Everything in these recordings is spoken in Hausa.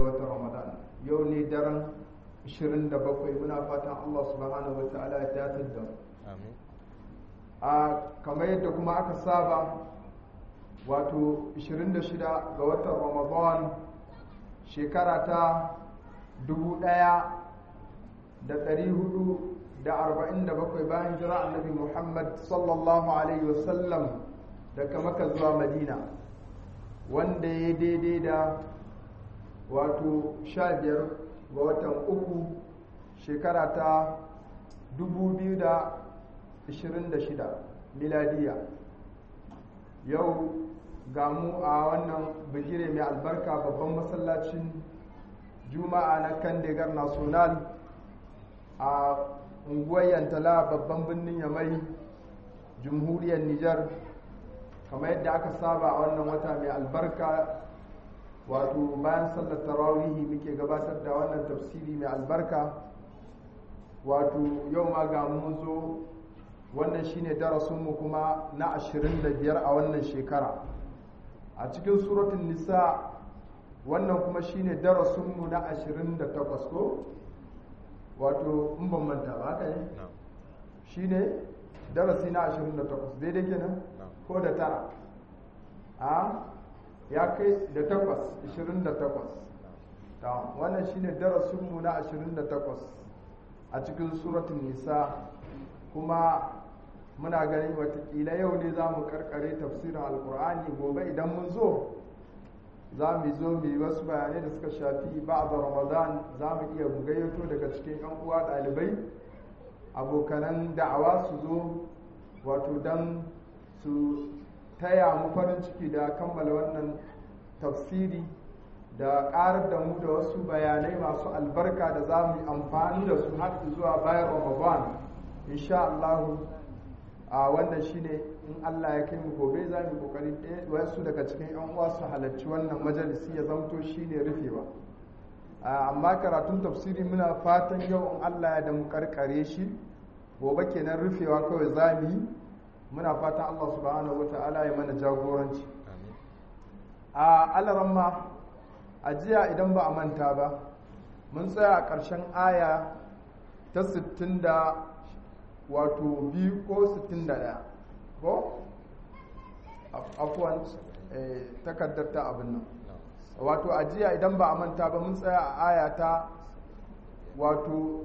watan ramadan yau ne daren 27 muna fatan allah subhanahu wa ta'ala ya datar da amin a kamar yadda kuma aka saba wato 26 ga watan ramadan shekara ta 1447 bayan jira annabi muhammad sallallahu alaihi wasallam daga maka zuwa madina wanda ya daidai da wato 15 ga watan uku shekara ta 2026 miladiya yau ga mu a wannan bigire mai albarka babban masallacin juma'a na kandegar national a unguwar yantala babban birnin yamai jamhuriyar nijar kamar yadda aka saba a wannan wata mai albarka wato bayan sallar tarawihi muke gabatar da wannan tafsiri mai albarka wato yau ma ga mun zo wannan shine darasinmu kuma na 25 a wannan shekara a cikin suratun nisa wannan kuma shine darasinmu na 28 ko wato in ban manta ba haka ne shine darasi na 28 daidai kenan ko da tara a ya kai da takwas 28 wannan shine darasinmu na 28 a cikin suratun nisa kuma muna ganin watakila yau ne za mu karkare tafsirin alkur'ani gobe idan mun zo za mu zo mu yi wasu bayanai da suka shafi ba da ramadan za mu iya gayyato daga cikin yan uwa ɗalibai abokanan da'awa su zo wato don su taya mu farin ciki da kammala wannan tafsiri da ƙarar da mu da wasu bayanai masu albarka da za mu yi amfani da su har zuwa bayan ramadan insha Allah a wannan shine in Allah ya kai mu gobe za mu kokari wasu daga cikin yan uwa su halarci wannan majalisi ya zamto shine rufewa amma karatun tafsiri muna fatan yau in Allah ya da mu karkare shi gobe kenan rufewa kawai za mu yi muna fatan Allah subhanahu wataala ya mana jagoranci a alaramma a jiya idan ba a manta ba mun tsaya a ƙarshen aya ta 60 da wato biyu ko 61 ko afuwan takardar ta abin nan wato a jiya idan ba a manta ba mun tsaya a aya ta wato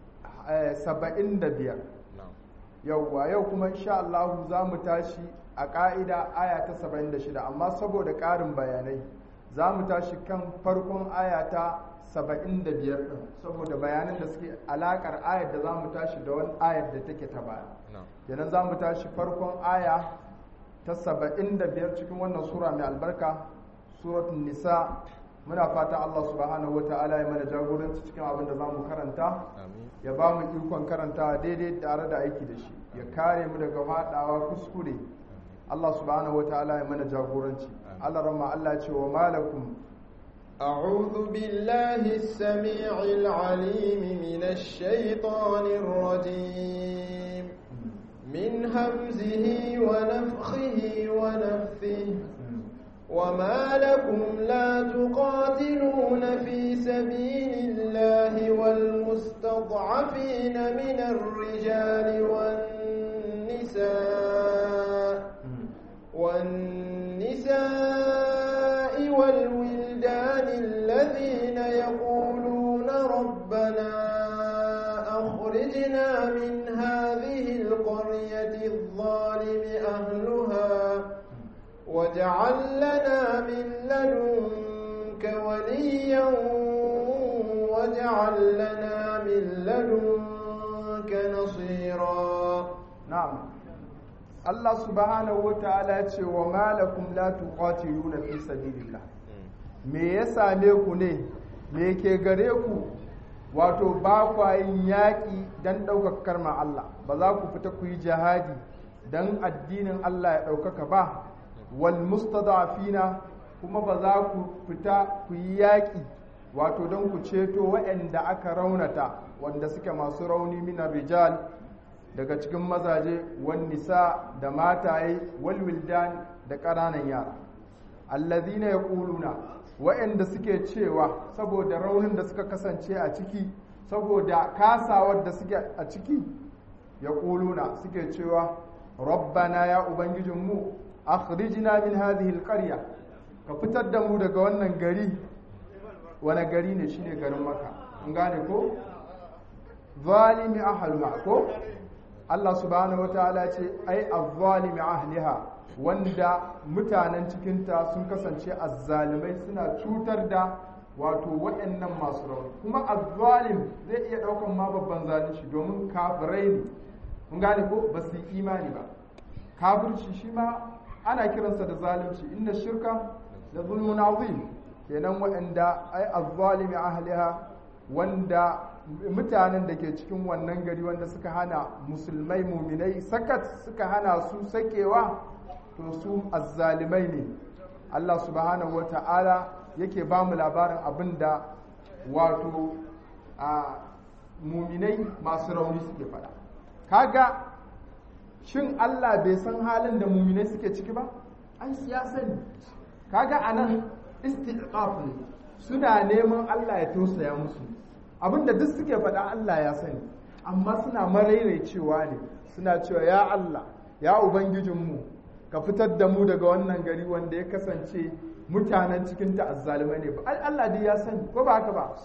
75 yauwa yau kuma insha Allah za mu tashi a ƙa'ida aya ta 76 amma saboda ƙarin bayanai za mu tashi kan farkon aya ta 75 ɗin saboda bayanan da suke alaƙar ayar da za mu tashi da wani ayar da take ta baya kenan za mu tashi farkon aya ta 75 cikin wannan sura mai albarka suratun nisa muna fata Allah subhanahu wa ta'ala ya mana jagoranci cikin abin da za mu karanta ya ba mu ikon karanta daidai tare da aiki da shi ya kare mu daga faɗawa kuskure Allah subhanahu wa ta'ala ya mana jagoranci Allah rama Allah ce wa malakum أعوذ بالله السميع العليم من الشيطان الرجيم من همزه ونفخه ونفثه وما لكم لا تقاتلون في سبيل الله والمستضعفين من الرجال والنساء والنساء والولدان الذين يقولون ربنا أخرجنا من هذه القرية الظالم أهلها واجعل لنا من لدنك وليا واجعل لنا من لدنك نصيرا نعم Allah subhanahu wa ta'ala ce wa malakum la tuqatiluna fi sabilillah me ya same ku ne me ke gare ku wato ba kwa yin yaƙi don ɗaukaka karma Allah ba za ku fita ku yi jihadi don addinin Allah ya ɗaukaka ba wal mustadafina kuma ba za ku fita ku yi yaƙi wato don ku ceto waɗanda aka raunata wanda suke masu rauni minar rijal daga cikin mazaje wan nisa da mataye wal wildan da ƙananan yara allazina yaquluna wa'anda suke cewa saboda raunin da suka kasance a ciki saboda kasawar da suke a ciki yaquluna suke cewa rabbana ya ubangijinmu akhrijna min hadhihi alqarya ka fitar da mu daga wannan gari wani gari ne shine garin maka an gane ko zalimi ahluha ko Allah subhanahu wataala ce ai azzalimi ahliha wanda mutanen cikinta sun kasance azzalimai suna cutar da wato waɗannan masu rauni kuma azzalim zai iya ɗaukan ma babban zalunci domin kafirai ne mun gane ko ba su yi imani ba kafirci shi ma ana kiransa da zalunci inna shirka da zulmun azim kenan waɗanda ai azzalimi ahliha wanda mutanen da ke cikin wannan gari wanda suka hana musulmai muminai sakat suka hana su sakewa to su azzalimai ne Allah subhanahu wa ta'ala yake ba mu labarin abin da wato a muminai masu rauni suke fada kaga shin Allah bai san halin da muminai suke ciki ba an ya sani kaga anan istiqaf ne suna neman Allah ya tausaya musu abinda duk suke faɗa Allah ya sani amma suna cewa ne suna cewa ya Allah ya ubangijinmu ka fitar da mu daga wannan gari wanda ya kasance mutanen cikin ta azzalumai ne Allah dai ya sani ko ba haka ba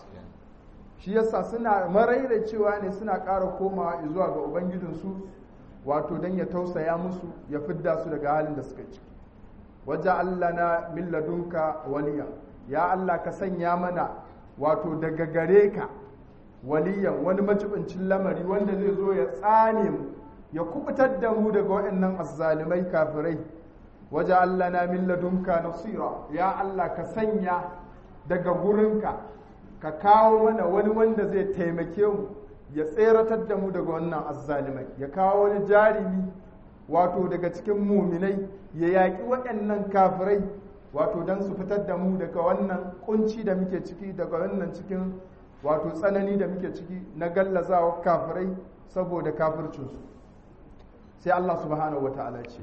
shi yasa suna cewa ne suna ƙara komawa zuwa ga ubangijinsu wato don ya tausaya musu ya fidda su daga halin da suka ciki waje Allah na min ladunka waliya ya Allah ka sanya mana wato daga gare ka waliyan wani macibincin lamari wanda zai zo ya tsane mu ya kubutar da mu daga waɗannan azzalimai kafirai waje Allah na min ladunka nasira ya Allah ka sanya daga gurinka ka kawo mana wani wanda zai taimake mu ya tseratar da mu daga wannan azzalimai ya kawo wani jarimi wato daga cikin muminai ya yaƙi waɗannan kafirai wato don su fitar da mu daga wannan kunci da muke ciki daga wannan cikin wato tsanani da muke ciki na gallazawa kafirai saboda kafircinsu sai Allah subhanahu wa ta'ala ce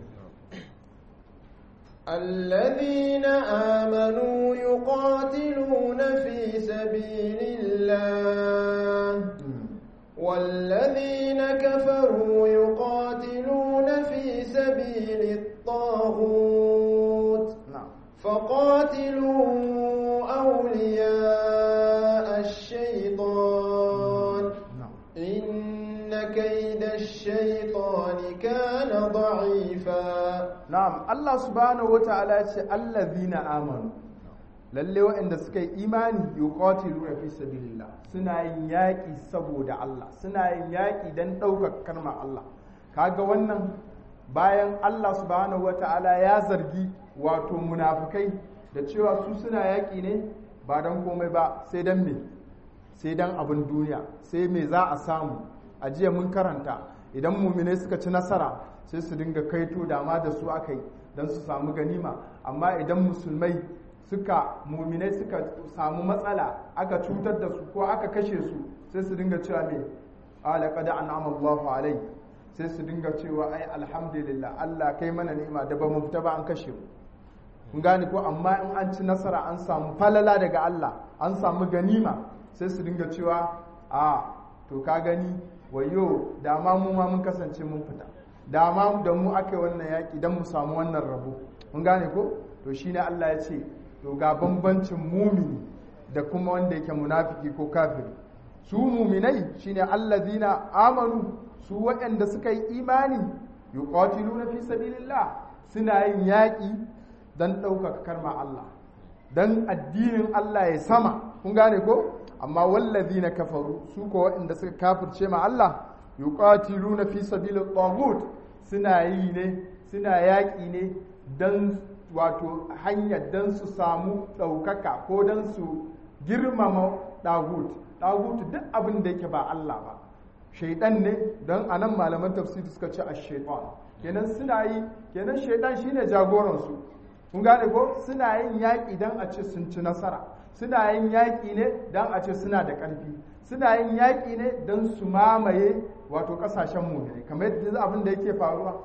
الذين آمنوا يقاتلون في سبيل الله والذين كفروا يقاتلون في سبيل الطاغوت فقاتلوا أولياء الشيطان إن كيد الشيطان كان ضعيفا na'am Allah subhanahu wata'ala ya ce allazina amanu lalle waɗanda suka yi imani yuqatiluna fi sabilillah suna yin yaƙi saboda Allah suna yin yaƙi dan ɗaukar kalmar Allah kaga wannan bayan Allah subhanahu wata'ala ya zargi wato munafukai da cewa su suna yaƙi ne ba don komai ba sai don me sai don abin duniya sai me za a samu a jiya mun karanta idan mumine suka ci nasara sai su dinga kaito dama da su aka yi don su samu ganima amma idan musulmai suka muminai suka samu matsala aka cutar da su ko aka kashe su sai su dinga cewa me ala qad an'ama Allahu alai sai su dinga cewa ai alhamdulillah Allah kai mana ni'ima da ba mu fita ba an kashe mu kun gane ko amma in an ci nasara an samu falala daga Allah an samu ganima sai su dinga cewa a to ka gani wayo da ma mu ma mun kasance mun fita da ma da mu aka yi wannan yaƙi don mu samu wannan rabo mun gane ko to shine Allah ya ce to ga bambancin mumini da kuma wanda yake munafiki ko kafiri su muminai shine allazina amanu su waɗanda suka yi imani yuqatiluna fi sabilillah suna yin yaƙi don ɗaukaka karma Allah don addinin Allah ya sama kun gane ko amma wallazi na kafaru su ko waɗanda suka kafirce ma Allah yuqatiluna fi sabilit tagut suna yi ne suna yaƙi ne don wato hanyar don su samu ɗaukaka ko don su girmama ɗagut ɗagut duk abin da yake ba Allah ba shaidan ne don anan malaman tafsiri suka ce a shaitan kenan suna yi kenan shaidan shine jagoransu kun gane ko suna yin yaƙi don a ce sun ci nasara suna yin yaƙi ne don a ce suna da ƙarfi suna yin yaƙi ne don su mamaye wato ƙasashen muminai kamar yadda abin da yake faruwa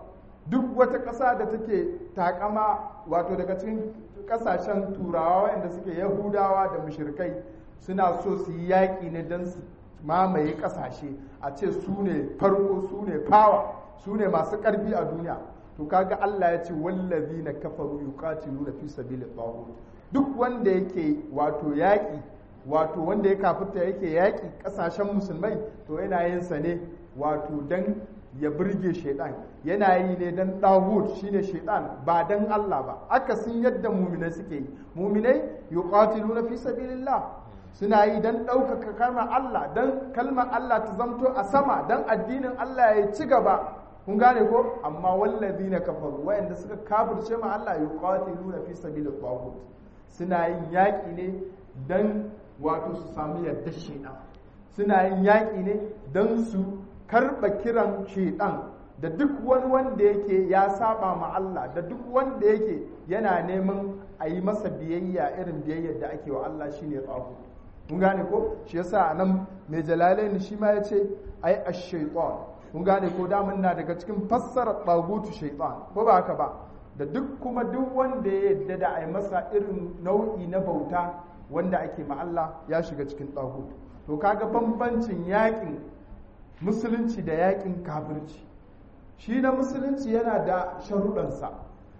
duk wata ƙasa da take takama wato daga cikin ƙasashen turawa waɗanda suke yahudawa da mushrikai suna so su yi yaƙi ne don su mamaye ƙasashe a ce su ne farko su ne fawa su ne masu ƙarfi a duniya to kaga Allah ya ce wallazi na kafaru yuqatiluna fi sabilit taghut duk wanda yake wato yaƙi wato wanda ya kafirta yake yaƙi ƙasashen musulmai to yana yin sa ne wato dan ya burge shaidan yana yi ne dan dawud shine shaidan ba dan Allah ba akasin yadda muminai suke yi muminai yuqatiluna fi sabilillah suna yi dan ɗaukaka kalmar Allah dan kalmar Allah ta zamto a sama dan addinin Allah ya ci gaba kun gane ko amma wallazina kafaru wayanda suka kafirce ma Allah yuqatiluna fi sabilit taghut suna yin yaƙi ne dan wato su samu yadda shaidan suna yin yaƙi ne dan su karɓa kiran shaidan da duk wani wanda yake ya saba ma Allah da duk wanda yake yana neman a yi masa biyayya irin biyayyar da ake wa Allah shine tsago mun gane ko shi yasa nan mai jalalain shi ma ya ce ai ash-shaytan mun gane ko da na daga cikin fassara tsagutu shaytan ko ba haka ba da duk kuma duk wanda ya yadda da a yi masa irin nau'i na bauta wanda ake ma Allah ya shiga cikin tsagutu to kaga bambancin yakin musulunci da yakin kafirci shi na musulunci yana da sharuɗansa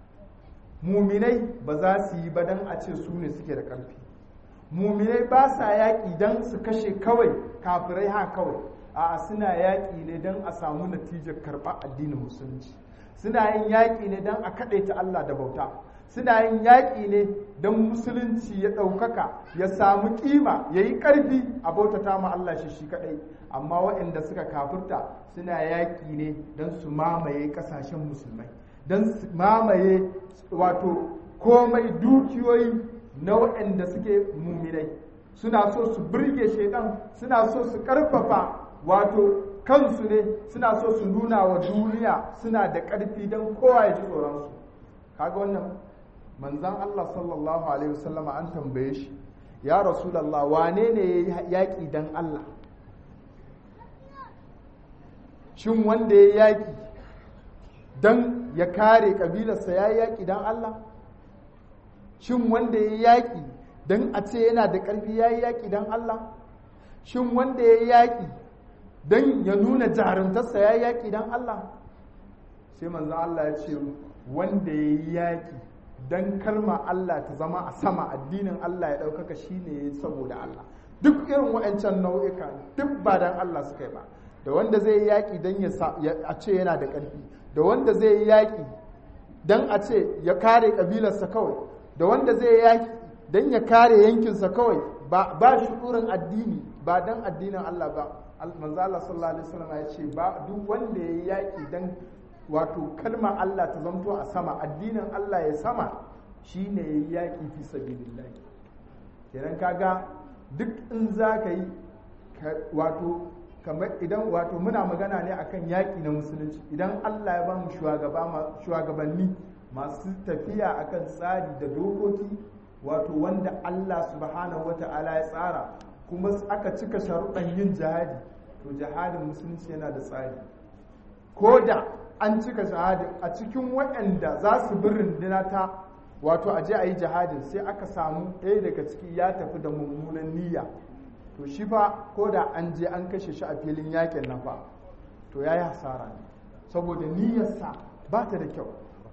muminai ba za su yi ba don a ce su ne suke da ƙarfi muminai ba sa yaƙi don su kashe kawai kafirai ha kawai a suna yaƙi ne don a samu natijar karɓar addinin musulunci suna yin yaƙi ne don a kaɗaita Allah da bauta suna yin yaƙi ne don musulunci ya ɗaukaka ya samu ƙima ya yi ƙarfi a bautata ma Allah shi shi kaɗai amma waɗanda suka kafirta suna yaƙi ne don su mamaye ƙasashen musulmai don su mamaye wato komai dukiyoyi na waɗanda suke muminai suna so su birge shaidan suna so su ƙarfafa wato kansu ne suna so su nuna wa duniya suna da ƙarfi don kowa ya ji tsoronsu kaga wannan manzan Allah sallallahu alaihi wasallama an tambaye shi ya rasulallah wane ne ya yaƙi don Allah shin wanda ya yaƙi don ya kare ƙabilarsa ya yaƙi don Allah shin wanda ya yaƙi don a ce yana da ƙarfi ya yi yaƙi don Allah shin wanda ya yaƙi don ya nuna jarumtarsa ya yi yaƙi don Allah sai manzo Allah ya ce wanda ya yi yaƙi don kalma Allah ta zama a sama addinin Allah ya ɗaukaka shi ne saboda Allah duk irin wa'ancan nau'ika duk ba don Allah suka yi ba da wanda zai yi yaƙi don a ce yana da ƙarfi da wanda zai yi yaƙi don a ce ya kare ƙabilarsa kawai da wanda zai yi yaƙi don ya kare yankinsa kawai ba shukurin addini ba don addinin Allah ba manzo Allah sallallahu alaihi wasallam ya ce ba duk wanda ya yi yaƙi don wato kalmar Allah ta zamto a sama addinin Allah ya sama shine ya yi yaƙi fi sabilillah kenan kaga duk in za ka yi wato kamar idan wato muna magana ne akan yaƙi na musulunci idan Allah ya ba mu shugabanni masu tafiya akan tsari da dokoki wato wanda Allah subhanahu wata'ala ya tsara kuma aka cika sharuɗan yin jihadi to jihadin musulunci yana da tsari ko da an cika jihadin a cikin waɗanda za su bi runduna ta wato aje a yi jihadin sai aka samu ɗaya daga ciki ya tafi da mummunan niyya to shi fa ko da an je an kashe shi a filin yakin nan fa to ya yi hasara ne saboda niyyarsa ba ta da kyau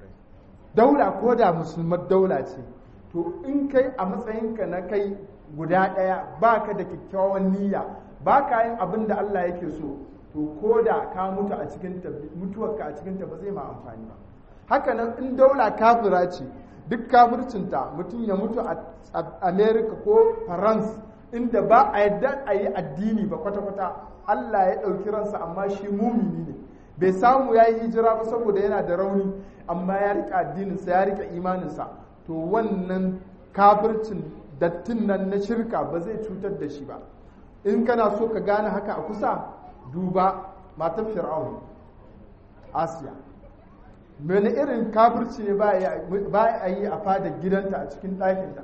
daula ko da musulmar daula ce to in kai a matsayinka na kai guda ɗaya ba ka da kyakkyawan niyya ba ka yin abin da Allah yake so to ko da ka mutu a cikin mutuwarka a cikin ta ba zai ma amfani ba haka nan in daula kafira ce duk kafircinta mutum ya mutu a america ko france inda ba a yadda a yi addini ba kwata-kwata Allah ya ɗauki ransa amma shi mumini ne bai samu ya yi hijira ba saboda yana da rauni amma ya rika addininsa ya rika imaninsa to wannan kafircin dattin nan na shirka ba zai cutar da shi ba in kana so ka gane haka a kusa duba matan fir'aun asiya mene irin kafirci ne ba a yi a fada gidanta a cikin ɗakinta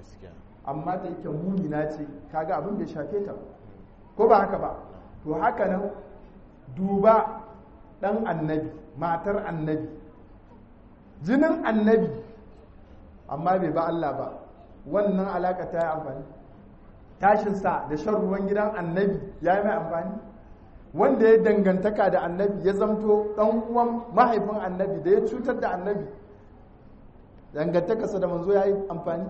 amma da yake mumina ce kaga abin bai shafe ta ko ba haka ba to haka nan duba ɗan annabi matar annabi jinin annabi amma bai ba Allah ba wannan alaka ta yi amfani tashinsa da shan ruwan gidan annabi ya yi mai amfani wanda ya dangantaka da annabi ya zamto ɗan uwan mahaifin annabi da ya cutar da annabi dangantakarsa da manzo ya yi amfani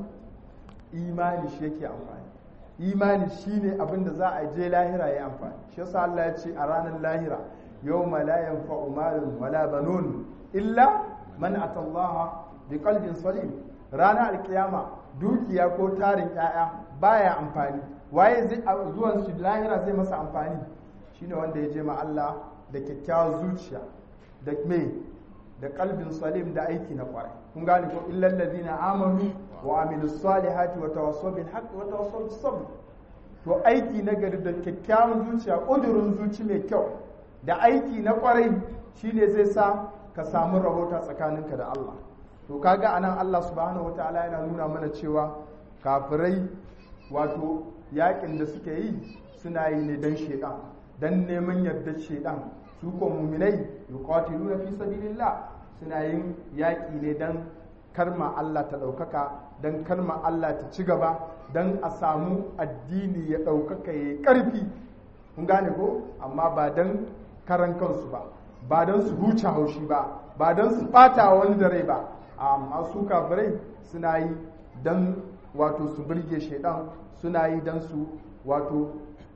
imani shi yake amfani imani shi ne abinda za a je lahira ya amfani shi yasa Allah ya ce a ranar lahira yau la yanfa'u malun wala banun illa man atallaha bi qalbin salim ranar alkiyama dukiya ko tarin 'ya'ya baya amfani waye zai zuwan shi lahira zai masa amfani shine wanda ya je ma Allah da kyakkyawar zuciya da me da kalbin salim da aiki na kwarai kun gane ko illal ladina amanu wa amilus salihati wa tawassaw bil haqq wa tawassaw bis sabr to aiki na gari da kyakkyawan zuciya kudurin zuci mai kyau da aiki na kwarai shine zai sa ka samu rahota tsakaninka da Allah to kaga anan Allah subhanahu wataala yana nuna mana cewa kafirai wato yakin da suke yi suna yi ne dan shedan dan neman yardar shedan su ko muminai yuqatiluna fi sabilillah suna yin yaƙi ne dan karma Allah ta ɗaukaka dan karma Allah ta ci gaba dan a samu addini ya ɗaukaka ya ƙarfi kun gane ko amma ba dan karan kansu ba ba dan su huce haushi ba ba dan su ɓata wani da rai ba amma su kafirai suna yi dan wato su birge shaidan suna yi dan su wato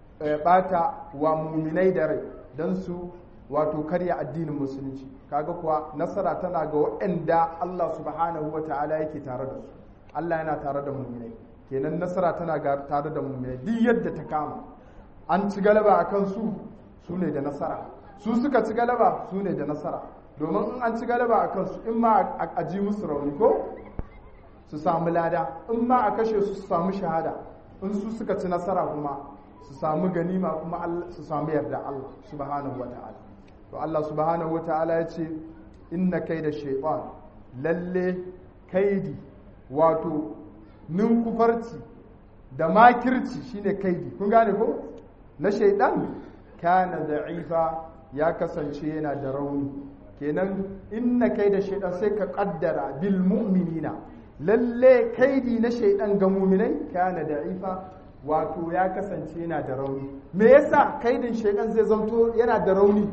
bata wa muminai da rai don su wato karya addinin musulunci kaga kuwa nasara tana ga waɗanda Allah subhanahu wa ta'ala yake tare da su Allah yana tare da muminai kenan nasara tana ga tare da muminai duk yadda ta kama an ci galaba a kan su su ne da nasara su suka ci galaba su ne da nasara domin in an ci galaba a kansu in ma a ji musu rauni ko su samu lada in ma a kashe su su samu shahada in su suka ci nasara kuma su samu ganima kuma su samu yarda Allah subhanahu wata'ala to Allah subhanahu wata'ala ya ce inna kai da shaitan lalle kaidi wato ninkufarci da makirci shine kaidi kun gane ko na shaidan kana da'ifa ya kasance yana da rauni kenan inna kai da shaidan sai ka kaddara bil mu'minina lalle kaidi na shaidan ga mu'minai kana da'ifa wato ya kasance yana da rauni me yasa kaidin shaidan zai zamto yana da rauni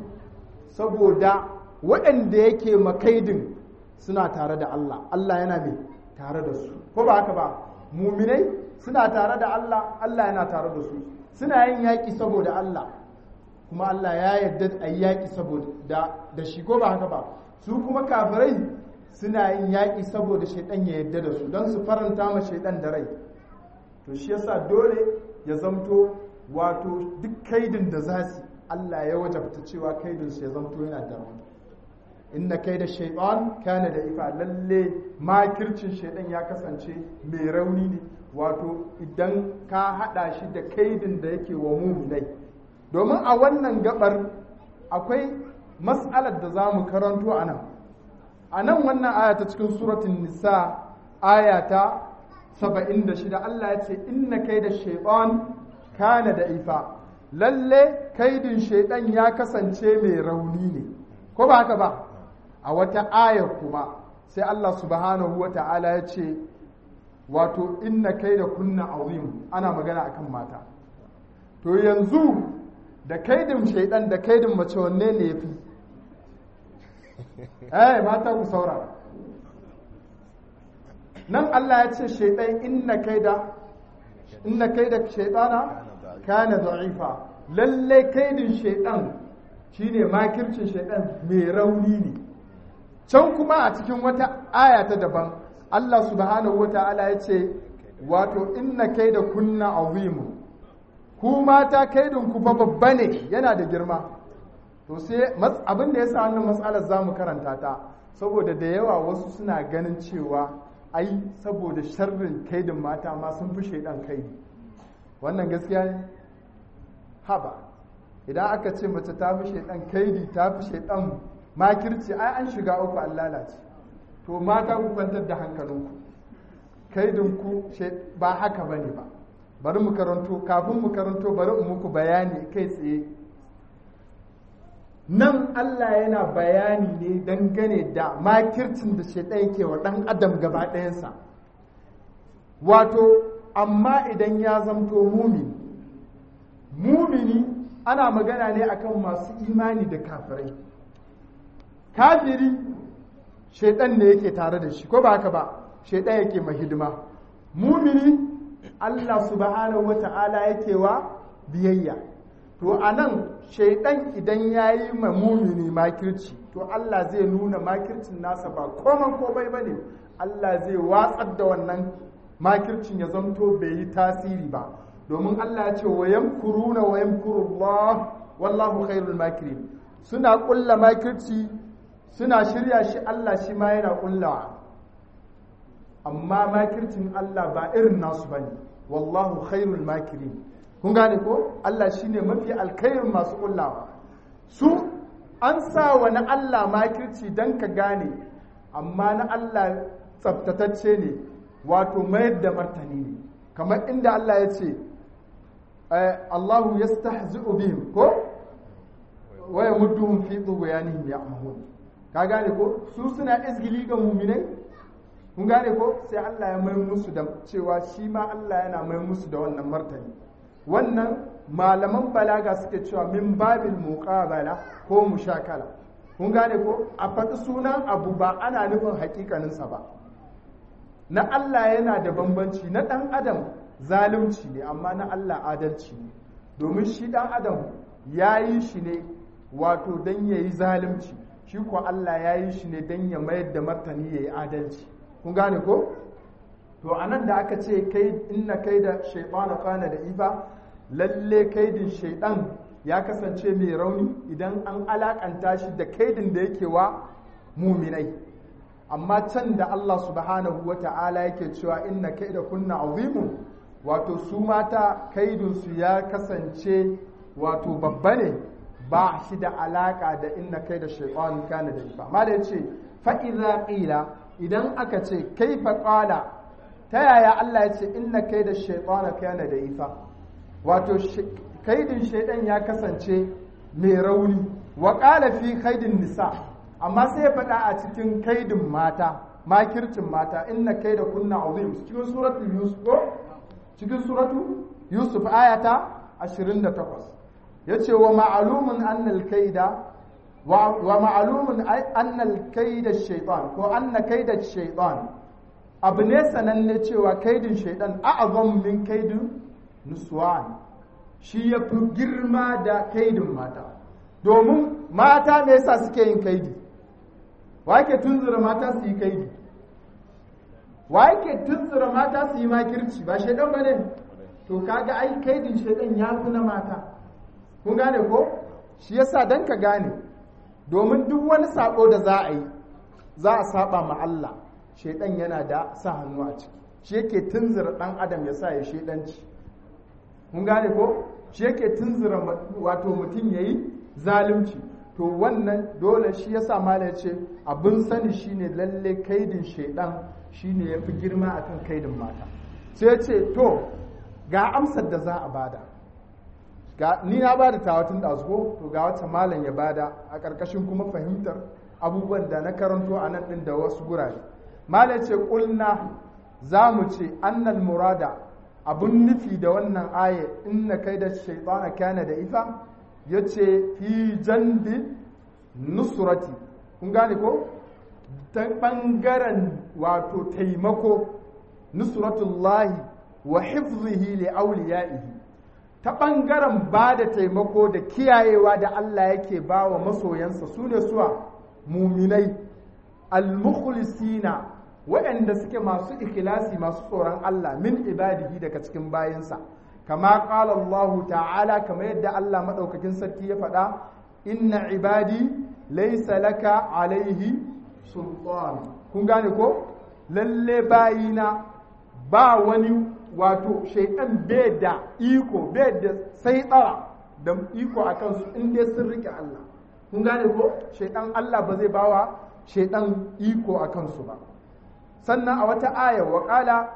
saboda waɗanda yake makaidin suna tare da Allah Allah yana mai tare da su ko ba haka ba muminai suna tare da Allah Allah yana tare da su suna yin yaƙi saboda Allah kuma Allah ya yarda a yi yaƙi saboda da shi ko ba haka ba su kuma kafirai suna yin yaƙi saboda shaidan ya yarda da su don su faranta ma shaidan da rai to shi yasa dole ya zamto wato duk kaidin da za su Allah ya wajabta cewa kaidin su ya zamto yana da rauni inna kaida shaytan kana da ifa lalle makircin shaidan ya kasance mai rauni ne wato idan ka hada shi da kaidin da yake wa muminai domin a wannan gabar akwai mas'alar da za mu karanto a nan a nan wannan aya ta cikin suratun nisa aya ta 76 Allah ya ce inna kaida shaytan kana da ifa lalle kaidin shaidan ya kasance mai rauni ne ko ba haka ba a wata ayar kuma sai Allah subhanahu wa ta'ala ya ce wato inna kaida kunna azim ana magana akan mata to yanzu da kaidin shaidan da kaidin mace wanne ne yafi eh mata ku saurara nan Allah ya ce shaidan inna kaida inna kaida shaidana kana da'ifa lalle kaidin shaidan shine makircin shaidan mai rauni ne can kuma a cikin wata aya ta daban Allah subhanahu wata'ala ya ce wato inna kaida kunna azimu ku mata kaidin ku fa babba ne yana da girma to sai abin da yasa wannan matsalar zamu karanta ta saboda da yawa wasu suna ganin cewa ai saboda sharrin kaidin mata ma sun fi shaidan kaidi wannan gaskiya ne haba idan aka ce mace ta fi shaidan kaidi ta fi shaidan makirci ai an shiga uku an lalace to mata ku kwantar da hankalinku kaidinku ba haka ba ne ba bari mu karanto kafin mu karanto bari in muku bayani kai tsaye nan Allah yana bayani ne dangane da makircin da shaidan yake wa ɗan adam gaba ɗayansa wato amma idan ya zamto mumini mumini ana magana ne akan masu imani da kafirai kafiri shaidan ne yake tare da shi ko ba haka ba shaidan yake mahidima mumini Allah subhanahu wata'ala yake wa biyayya to a nan shaidan idan ya yi ma mumini makirci to Allah zai nuna makircin nasa ba koman komai ba ne Allah zai watsar da wannan makircin ya zanto bai yi tasiri ba domin Allah ya ce wa yamkuruna wa yamkurullah wallahu khairul makirin suna kulla makirci suna shirya shi Allah shi ma yana kullawa amma makircin Allah ba irin nasu bane wallahu khairul makirin kun gane ko Allah shine mafi alkhairin masu kullawa su an sa wa na Allah makirci dan ka gane amma na Allah tsaftatacce ne wato mayar da martani ne kamar inda Allah ya ce Allahu yastahzi'u bihim ko wa yamudduhum fi tughyanihim ya'mahun ka gane ko su suna izgili ga mu'minai kun gane ko sai Allah ya mai musu da cewa shi ma Allah yana mai musu da wannan martani wannan malaman balaga suke cewa min babil muqabala ko mushakala kun gane ko a faɗi sunan abu ba ana nufin hakikaninsa ba na Allah yana da bambanci na ɗan adam zalunci ne amma na Allah adalci ne domin shi ɗan adam ya yi shi ne wato don ya yi zalunci shi ko Allah ya yi shi ne don ya mayar da martani ya yi adalci kun gane ko to a nan da aka ce kai inna kai da shaitana kana da ifa lalle kaidin shaidan ya kasance mai rauni idan an alakanta shi da kaidin da yake wa muminai amma can da Allah subhanahu wa ta'ala yake cewa inna kaida kunna azimun wato su mata kaidinsu ya kasance wato babba ne ba shi da alaka da inna kaida shaitan kana da ifa ma da yace fa idza qila idan aka ce kaifa qala ta yaya Allah ya ce inna kaida shaitan kana da ifa wato kaidin shaidan ya kasance mai rauni wa qala fi kaidin nisa amma sai ya faɗa a cikin kaidin mata makircin mata inna kaida kunna azim cikin suratul yusuf cikin suratu yusuf ayata 28 yace wa ma'lumun annal kaida wa ma'lumun annal kaida shaytan ko anna kaida shaytan abu ne sananne cewa kaidin shaytan a'azam min kaidin nuswan shi ya fi girma da kaidin mata domin mata me yasa suke yin kaidi wa yake tunzura mata su yi kaidi wa yake tunzura mata su yi makirci ba shaidan ba ne to kaga ai kaidin shaidan ya fi na mata kun gane ko shi yasa dan ka gane domin duk wani sako da za a yi za a saba ma Allah shaidan yana da sa hannu a ciki shi yake tunzura dan adam ya sa ya shaidanci kun gane ko shi yake tunzura wato mutum yayi zalunci to wannan dole shi yasa mala ce abin sani shine lalle kaidin shaidan shine yafi girma akan kaidin mata sai ya ce to ga amsar da za a bada ga ni na bada tawatun ɗazuko to ga wata malam ya bada a ƙarƙashin kuma fahimtar abubuwan da na karanto a nan ɗin da wasu gurare malam ce ƙulna za mu ce annal murada abun nufi da wannan aya inna kai da shaitana kana da ifa ya ce fi jandi nusrati kun gane ko ta ɓangaren wato taimako nusratullahi wa hifzihi li auliya'ihi ta ɓangaren ba da taimako da kiyayewa da Allah yake ba wa masoyansa su ne suwa muminai al-mukhlisina waɗanda suke masu ikhlasi masu tsoron Allah min ibadihi daga cikin bayansa kama qala Allah ta'ala kama yadda Allah madaukakin sarki ya faɗa inna ibadi laysa laka alaihi sultan kun gane ko lalle bayina ba wani wato shaidan bai da iko bai da sai tsara da iko a kansu in dai sun rike Allah kun gane ko shaidan Allah ba zai bawa shaidan iko a kansu ba sannan a wata aya wa qala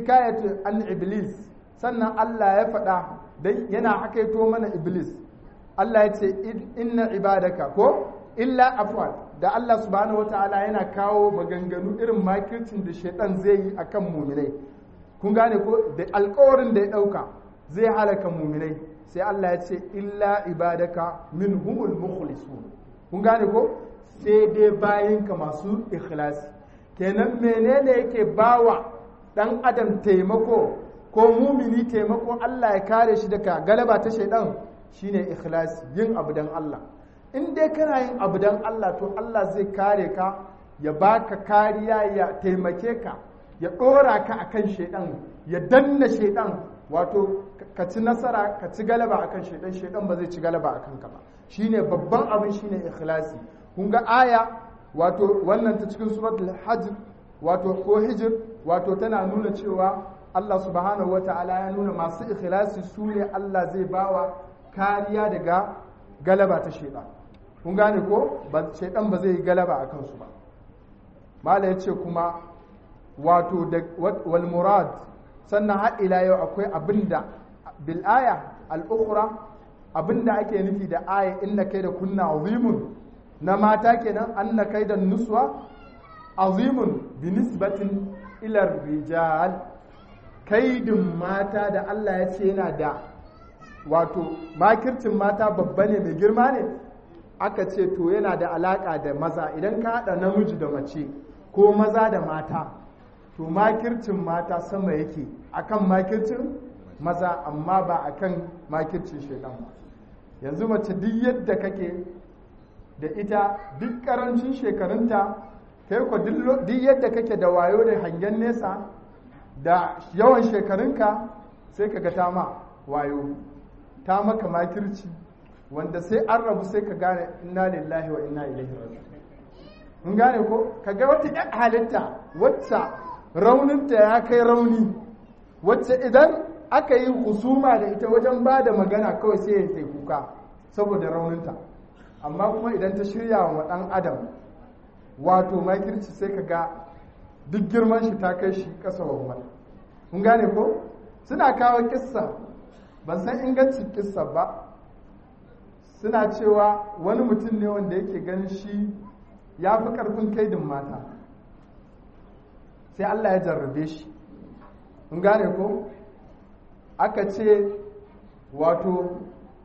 hikayatu an iblis sannan Allah ya faɗa dan yana hakaito mana iblis Allah ya ce inna ibadaka ko illa afwan da Allah subhanahu wataala yana kawo maganganu irin makircin da shaitan zai yi akan muminai kun gane ko da alkawarin da ya dauka zai halaka muminai sai Allah ya ce illa ibadaka minhumul mukhlisun kun gane ko sai dai bayinka masu ikhlasi kenan menene yake bawa dan adam taimako ko mumini taimako Allah ya kare shi daga galaba ta shaidan shine ikhlasi yin abu dan Allah in dai kana yin abu dan Allah to Allah zai kare ka ya baka kariya ya taimake ka ya dora ka akan shaidan ya danna shaidan wato ka ci nasara ka ci galaba akan shaidan shaidan ba zai ci galaba akan ka ba shine babban abin shine ikhlasi kun ga aya wato wannan ta cikin suratul hajj wato ko hijir wato tana nuna cewa Allah subhanahu wata'ala ya nuna masu ikhlasi su ne Allah zai bawa kariya daga galaba ta shaidan kun gane ko ba shaidan ba zai yi galaba a kansu ba mala ya ce kuma wato da wal murad sannan har ila yau akwai abinda bil aya al ukhra abinda ake nufi da aya inna kai da kunna azimun na mata kenan anna kai da nuswa azimun bi nisbatin ila rijal kaidin mata da Allah ya ce yana da wato makircin mata babba ne mai girma ne aka ce to yana da alaka da maza idan ka haɗa namiji da mace ko maza da mata to makircin mata sama yake akan makircin maza amma ba akan makircin shaidan ba yanzu mace duk yadda kake da ita duk karancin shekarunta kai ko duk yadda kake da wayo da hangen nesa da yawan shekarunka sai ka ga ta ma wayo ta maka makirci wanda sai an rabu sai ka gane inna lillahi wa inna ilaihi raji'un mun gane ko ka ga wata ƴan halitta wacce rauninta ya kai rauni wacce idan aka yi husuma da ita wajen ba da magana kawai sai ya sai kuka saboda rauninta amma kuma idan ta shirya wa ɗan adam wato makirci sai ka ga duk girman shi ta kai shi ƙasa wa mun gane ko suna kawo kissa ban san ingancin kissa ba suna cewa wani mutum ne wanda yake ganin shi ya fi ƙarfin kaidin mata sai Allah ya jarrabe shi mun gane ko aka ce wato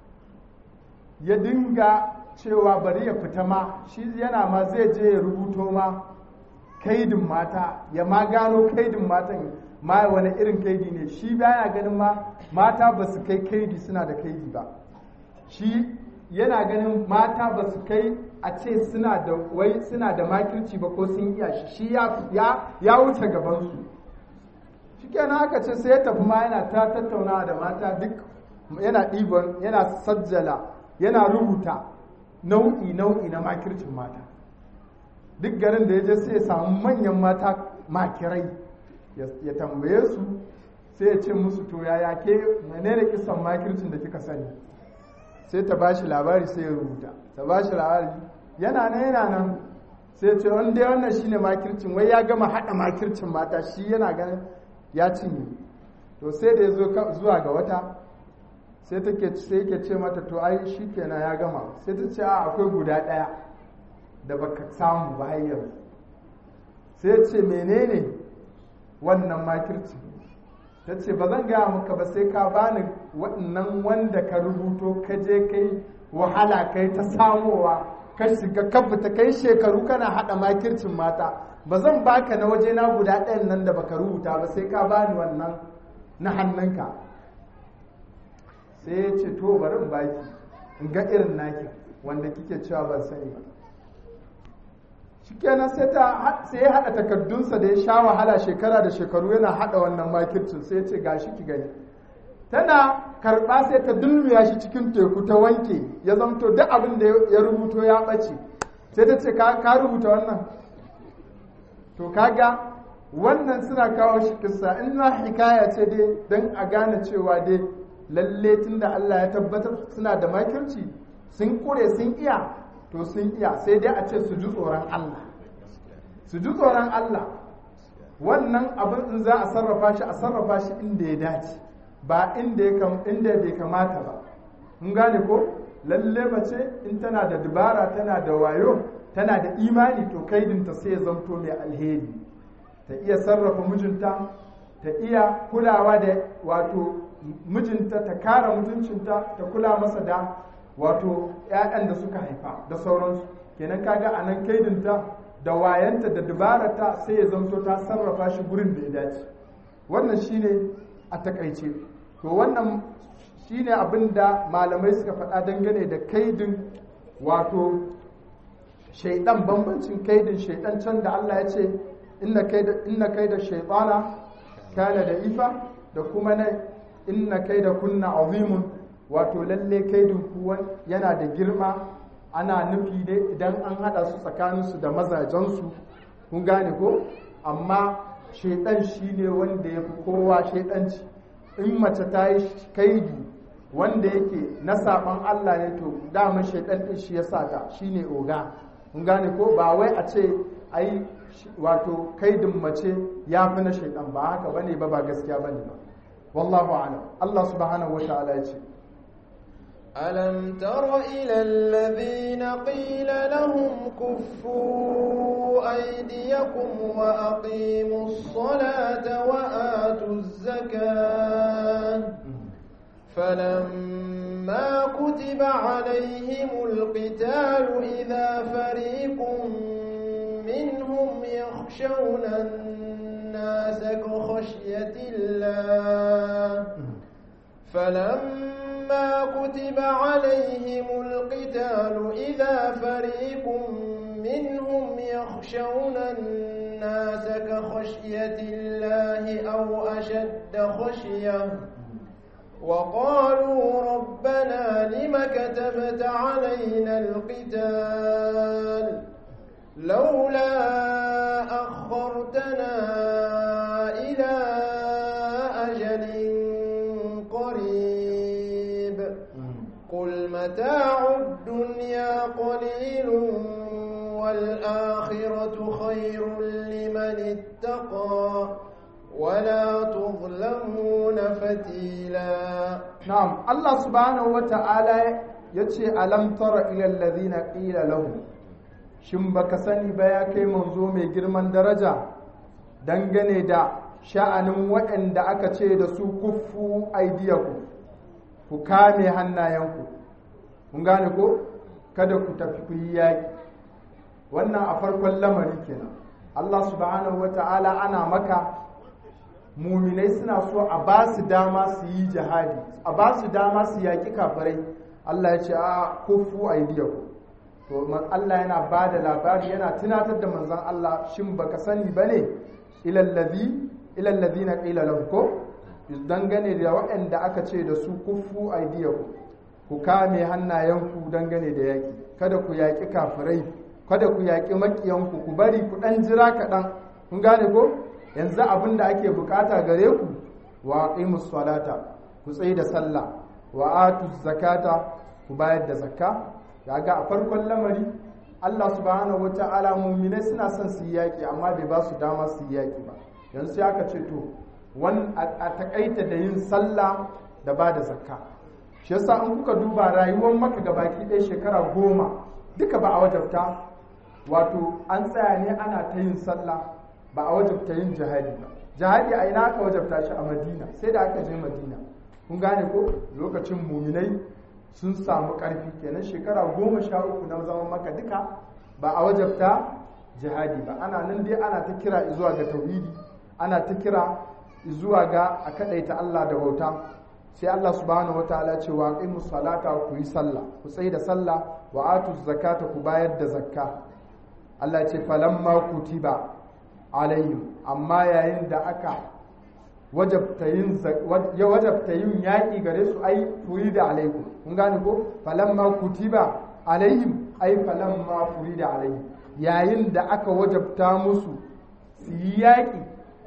ya dinga cewa bari ya fita ma shi yana ma zai je ya rubuto ma kaidin mata ya ma gano kaidin matan ma wani irin kaidi ne shi baya ganin ma mata ba su kai kaidi suna da kaidi ba shi yana ganin mata ba su kai a ce suna da wai suna da makirci ba ko sun iya shi shi ya wuce gabansu shi kenan aka ce sai ya tafi ma yana ta tattaunawa da mata duk yana ɗiban yana sajjala yana rubuta nau'i nau'i na makircin mata duk garin da ya je sai ya samu manyan mata makirai ya tambaye su sai ya ce musu to yaya ke menene kisan makircin da kika sani sai ta bashi labari sai ya rubuta ta bashi labari yana nan yana nan sai ce wanda wannan shine makircin wai ya gama hada makircin mata shi yana ganin ya cinye to sai da ya zo zuwa ga wata sai take sai yake ce mata to ai shikenan ya gama sai ta ce a akwai guda daya da baka samu ba har yanzu sai ce menene wannan makircin ta ce ba zan gaya maka ba sai ka bani waɗannan wanda ka rubuto ka je kai wahala kai ta samowa ka shiga ka fita kai shekaru kana haɗa makircin mata ba zan baka na waje na guda ɗayan nan da baka rubuta ba sai ka bani wannan na hannunka sai ya ce to bari in baki in ga irin naki wanda kike cewa ban sani ba shikenan sai ta sai ya hada takardunsa da ya sha wahala shekara da shekaru yana hada wannan makircin sai ya ce gashi ki gani tana karba sai ta dulmiya shi cikin teku ta wanke ya zamto duk abin da ya rubuto ya bace sai ta ce ka rubuta wannan to kaga wannan suna kawo shi kissa in na hikaya ce dai don a gane cewa dai lalle tunda Allah ya tabbatar suna da makirci sun kure sun iya to sun iya sai dai a ce su ji tsoron Allah su ji tsoron Allah wannan abin in za a sarrafa shi a sarrafa shi inda ya dace ba inda ya inda bai kamata ba mun gane ko lalle mace in tana da dubara tana da wayo tana da imani to kaidinta sai ya zamto mai alheri ta iya sarrafa mijinta ta iya kulawa da wato mijinta ta kara mutuncinta ta kula masa da wato 'ya'yan da suka haifa da sauransu kenan kaga a nan kaidinta da wayanta da dubarata sai ya zamto ta sarrafa shi gurin da ya dace wannan shine a takaice to wannan shine abin da malamai suka faɗa dangane da kaidin wato shaidan bambancin kaidin shaidan can da Allah ya ce inna kaida shaitana kana da ifa da kuma na inna kaida kunna azimun wato lalle kaidin kuwan yana da girma ana nufi ne idan an hada su tsakaninsu da mazajensu kun gane ko amma shaidan shine wanda ya fi kowa shaidanci in mace ta yi kaidi wanda yake na saban Allah ne to daman shaidan din shi ya sa ta shine oga kun gane ko ba wai a ce ai wato kaidin mace ya fi na shaidan ba haka bane ba ba gaskiya bane ba wallahu a'lam Allah subhanahu wa ta'ala ya ce ألم تر إلى الذين قيل لهم كفوا أيديكم وأقيموا الصلاة وآتوا الزكاة فلما كتب عليهم القتال إذا فريق منهم يخشون الناس كخشية الله فلما كتب عليهم القتال إذا فريق منهم يخشون الناس كخشية الله أو أشد خشية وقالوا ربنا لم كتبت علينا القتال لولا أخرتنا إلى أجل قريب قل متاع الدنيا قليل والآخرة خير لمن اتقى ولا تظلمون فتيلا نعم الله سبحانه وتعالى yace alam tara ila alladhina qila lahum shin baka sani ba ya kai manzo mai girman daraja dangane da sha'anin waɗanda aka ce da su kuffu aidiyaku ku kame hannayenku kun gane ko kada ku tafi ku yi yaƙi wannan a farkon lamari kenan Allah subhanahu wata'ala ana maka muminai suna so a ba su dama su yi jihadi a ba su dama su yaƙi kafirai Allah ya ce a kufu aidiyaku to Allah yana ba da labari yana tunatar da manzon Allah shin baka sani bane ilallazi ilallazi na qila lahu ko dangane da waɗanda aka ce da su kufu aidiyaku ku kame hannayenku dangane da yaƙi kada ku yaƙi kafirai kada ku yaƙi maƙiyanku ku bari ku ɗan jira kaɗan kun gane ko yanzu abin da ake bukata gare ku wa aqimus salata ku tsaye da sallah wa atuz zakata ku bayar da zakka kaga a farkon lamari Allah subhanahu wata'ala mu'minai suna son su yi yaƙi amma bai ba su dama su yi yaƙi ba yanzu sai aka ce to wan a takaita da yin sallah da ba da zakka shi yasa in kuka duba rayuwar maka gabaki ɗaya shekara goma duka ba a wajabta wato an tsaya ne ana ta yin sallah ba a wajabta yin jihadi ba jihadi a ina aka wajabta shi a madina sai da aka je madina kun gane ko lokacin muminai sun samu ƙarfi kenan shekara goma sha uku na zaman maka duka ba a wajabta jihadi ba ana nan dai ana ta kira zuwa ga tauhidi ana ta kira zuwa ga a kadaita Allah da bauta sai Allah subhanahu wataala ce wa aqimus salata ku yi sallah ku tsaye da sallah wa atu zakata ku bayar da zakka Allah ce falamma kutiba alayhim amma yayin da aka wajabta yin ya wajabta yin yaki gare su ai furida alaikum kun gane ko falamma kutiba alaihim ai falamma furida alaihim yayin da aka wajabta musu su yi yaki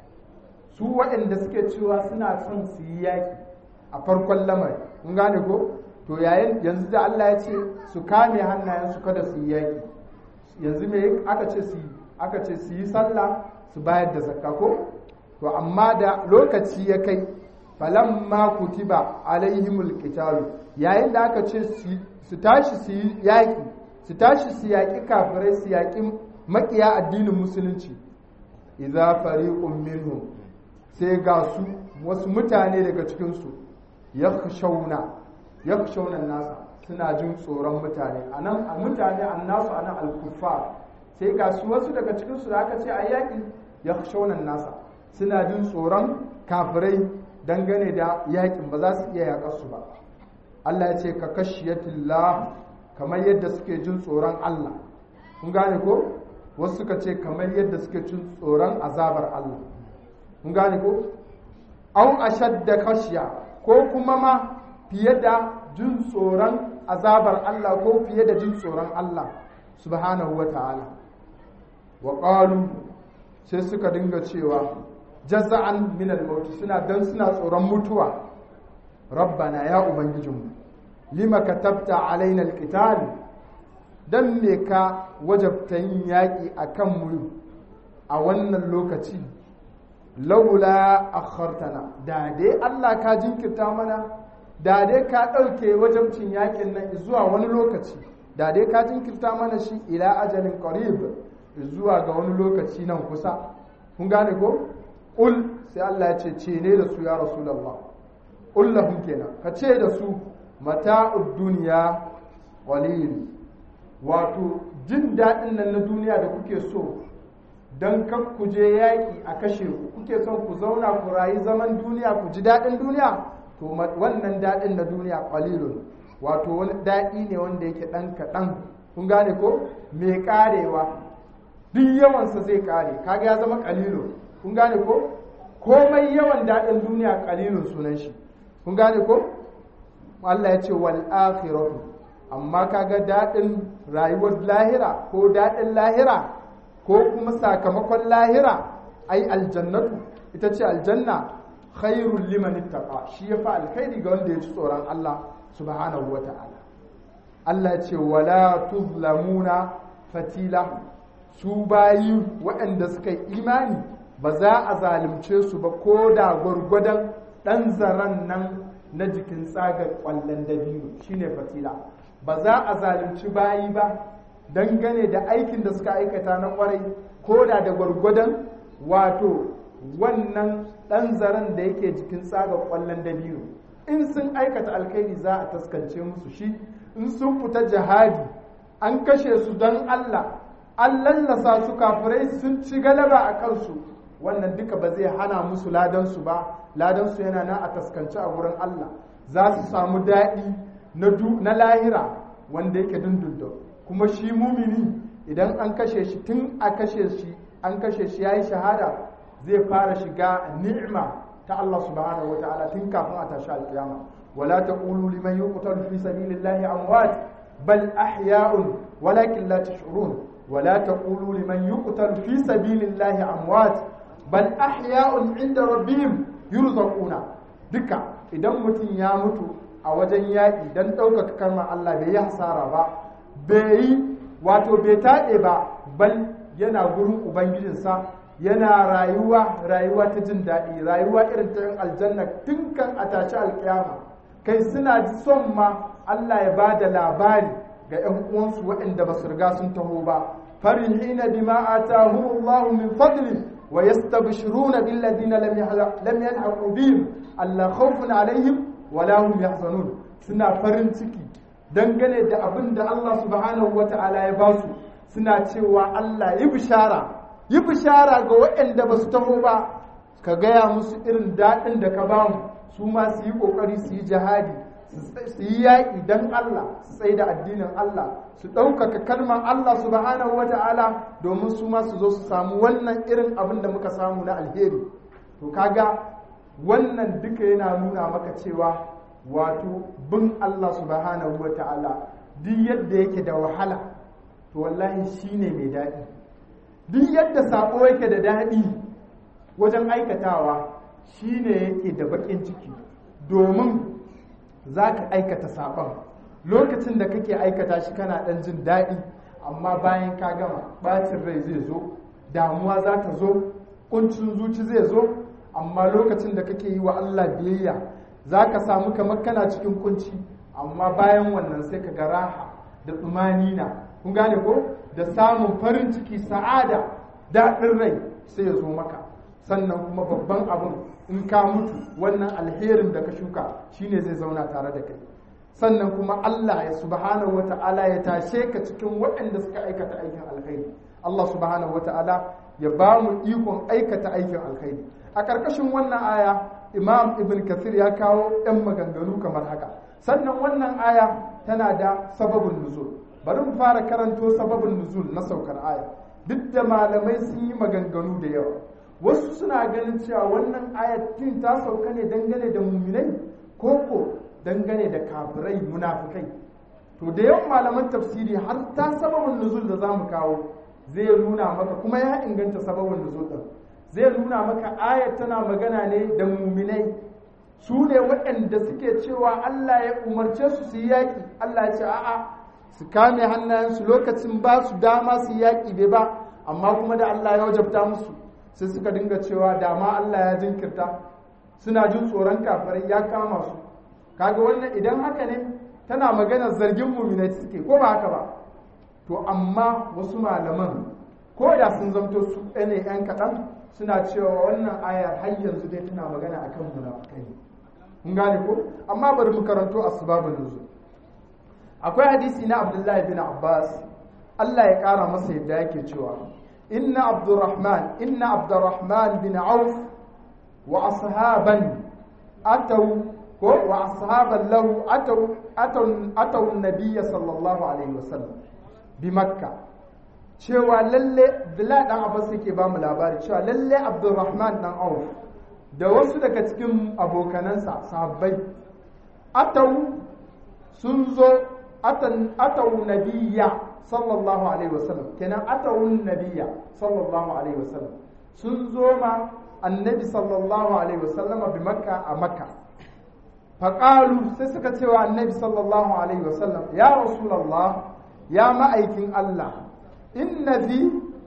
su waɗanda suke cewa suna son su yi yaki a farkon lamari kun gane ko to yayin yanzu da Allah ya ce su kame hannayensu kada su yi yaki yanzu me aka ce su aka ce su yi sallah su bayar da zakka ko to amma da lokaci ya kai falamma kutiba alaihimul qitalu yayin da aka ce su tashi su yi yaƙi su tashi su yaƙi kafirai su yaƙi maƙiya addinin musulunci idza fariqun minhum sai ga su wasu mutane daga cikin su yakhshawna yakhshawna nasa suna jin tsoron mutane anan a mutane annasu anan al-kuffar sai ga su wasu daga cikin su da aka ce a yaƙi yakhshawna nasa suna jin tsoron kafirai dangane da yaƙin ba za su iya yaƙar su ba Allah ya ce ka kashiyatillah kamar yadda suke jin tsoron Allah kun gane ko wasu suka ce kamar yadda suke jin tsoron azabar Allah kun gane ko au ashadda kashiya ko kuma ma fiye da jin tsoron azabar Allah ko fiye da jin tsoron Allah subhanahu wa ta'ala wa qalu sai suka dinga cewa jaza'an min al suna dan suna tsoron mutuwa rabbana ya ubangijinmu lima katabta alaina alqital dan me ka wajabta yin yaki akan mu a wannan lokaci laula akhartana da dai Allah ka jinkirta mana da dai ka dauke wajabcin yakin nan zuwa wani lokaci da dai ka jinkirta mana shi ila ajalin qarib zuwa ga wani lokaci nan kusa kun gane ko qul sai Allah ya ce ce ne da su ya rasulullah qul lahum kenan ka ce da su mata'ud duniya qalil wato jin daɗin nan na duniya da kuke so don kan ku je yaƙi a kashe ku kuke son ku zauna ku rayu zaman duniya ku ji daɗin duniya to wannan daɗin na duniya qalilun wato wani daɗi ne wanda yake ɗan kaɗan kun gane ko mai ƙarewa duk yawansa zai ƙare kaga ya zama qalilun kun gane ko komai yawan daɗin duniya qalilun sunan shi kun gane ko Allah ya ce wal akhiratu amma kaga daɗin rayuwar lahira ko daɗin lahira ko kuma sakamakon lahira ai aljannatu ita ce aljanna khairul liman ittaqa shi yafi alkhairi ga wanda ya ci tsoron Allah subhanahu wata'ala Allah ya ce wala tuzlamuna fatila su bayi waɗanda suka yi imani ba za a zalunce su ba ko da gwargwadon ɗan zaren nan na jikin tsagar ƙwallon dabino shine fatila ba za a zalunci bayi ba dangane da aikin da suka aikata na kwarai ko da da gwargwadon wato wannan ɗan zaren da yake jikin tsagar ƙwallon dabino in sun aikata alkhairi za a taskance musu shi in sun fita jihadi an kashe su don Allah an lallasa su kafirai sun ci galaba a kansu wannan duka ba zai hana musu ladansu ba ladansu yana nan a taskance a wurin Allah za su samu daɗi na lahira wanda yake dundundun kuma shi mumini idan an kashe shi tun a kashe shi an kashe shi yayi shahada zai fara shiga ni'ima ta Allah subhanahu wa ta'ala tun kafin a tashi alkiyama wala taqulu liman yuqtalu fi sabilillahi amwat bal ahya'un walakin la tash'urun wala taqulu liman yuqtalu fi sabilillahi amwat bal ahya'un 'inda rabbihim yurzaquna duka idan mutum ya mutu a wajen yaƙi don ɗaukaka kalmar Allah bai yi hasara ba bai yi wato bai taɗe ba bal yana gurin ubangijinsa yana rayuwa rayuwa ta jin daɗi rayuwa irin ta yin aljanna tun kan a tashi alƙiyama kai suna son ma Allah ya ba da labari ga 'yan uwansu waɗanda ba su riga sun taho ba farihina bima atahumullahu min fadli wa yastabshiruna billadina lam yalhaqu bihim alla khawfun alaihim wala hum yahzanun suna farin ciki dangane da abin da Allah subhanahu wata'ala ya ba su suna cewa Allah yi bishara yi bishara ga waɗanda ba su taho ba ka gaya musu irin daɗin da ka ba mu su ma su yi ƙoƙari su yi jihadi su yi yaƙi don Allah su tsaye da addinin Allah su ɗaukaka kalmar Allah subhanahu wata'ala domin su ma su zo su samu wannan irin abin da muka samu na alheri to kaga wannan duka yana nuna maka cewa wato bin Allah subhanahu wa ta'ala duk yadda yake da wahala to wallahi shine mai daɗi duk yadda sako yake da daɗi wajen aikatawa shine yake da baƙin ciki domin za ka aikata saƙon lokacin da kake aikata shi kana ɗan jin daɗi amma bayan ka gama ɓacin rai zai zo damuwa za ta zo ƙuncin zuci zai zo amma lokacin da kake yi wa Allah biyayya za ka samu kamar kana cikin kunci amma bayan wannan sai ka ga raha da tsumanina kun gane ko da samun farin ciki sa'ada daɗin rai sai ya zo maka sannan kuma babban abin in ka mutu wannan alherin da ka shuka shine zai zauna tare da kai sannan kuma Allah ya subhanahu wata'ala ya tashe ka cikin waɗanda suka aikata aikin alkhairi Allah subhanahu wata'ala ya ba mu ikon aikata aikin alkhairi a ƙarƙashin wannan aya imam ibn kathir ya kawo ɗan maganganu kamar haka sannan wannan aya tana da sababin nuzul bari mu fara karanto sababin nuzul na saukar aya duk da malamai sun yi maganganu da yawa wasu suna ganin cewa wannan ayatin ta sauka ne dangane da muminai ko ko dangane da kafirai munafikai to da yawan malaman tafsiri har ta sababin nuzul da zamu kawo zai nuna maka kuma ya inganta sababin nuzul din zai nuna maka ayat tana magana ne da muminai su ne waɗanda suke cewa Allah ya umarce su su yi yaƙi Allah ya ce a'a su kame hannayensu lokacin ba su dama su yaƙi bai ba amma kuma da Allah ya wajabta musu sai suka dinga cewa dama Allah ya jinkirta suna jin tsoron kafirai ya kama su kaga wannan idan haka ne tana magana zargin muminai suke ko ba haka ba to amma wasu malaman ko da sun zamto su ɗane yan kaɗan suna cewa wannan ayar har yanzu dai tana magana akan munafukai mun gane ko amma bari mu karanto asbabun nuzul akwai hadisi na Abdullahi bin Abbas Allah ya kara masa yadda yake cewa inna Abdurrahman inna Abdurrahman bin Auf wa ashaban ataw ko wa ashaban lahu ataw ataw ataw an-nabiy sallallahu alaihi wasallam bi makka cewa lalle Abdullahi dan Abbas yake ba mu labari cewa lalle Abdurrahman dan Auf da wasu daga cikin abokanansa sahabbai atau sun zo atau nabiya sallallahu alaihi wasallam kenan atau nabiya sallallahu alaihi wasallam sun zo ma annabi sallallahu alaihi wasallam bi makka a makka faƙalu sai suka cewa annabi sallallahu alaihi wasallam ya rasulallah ya ma'aikin allah inna fi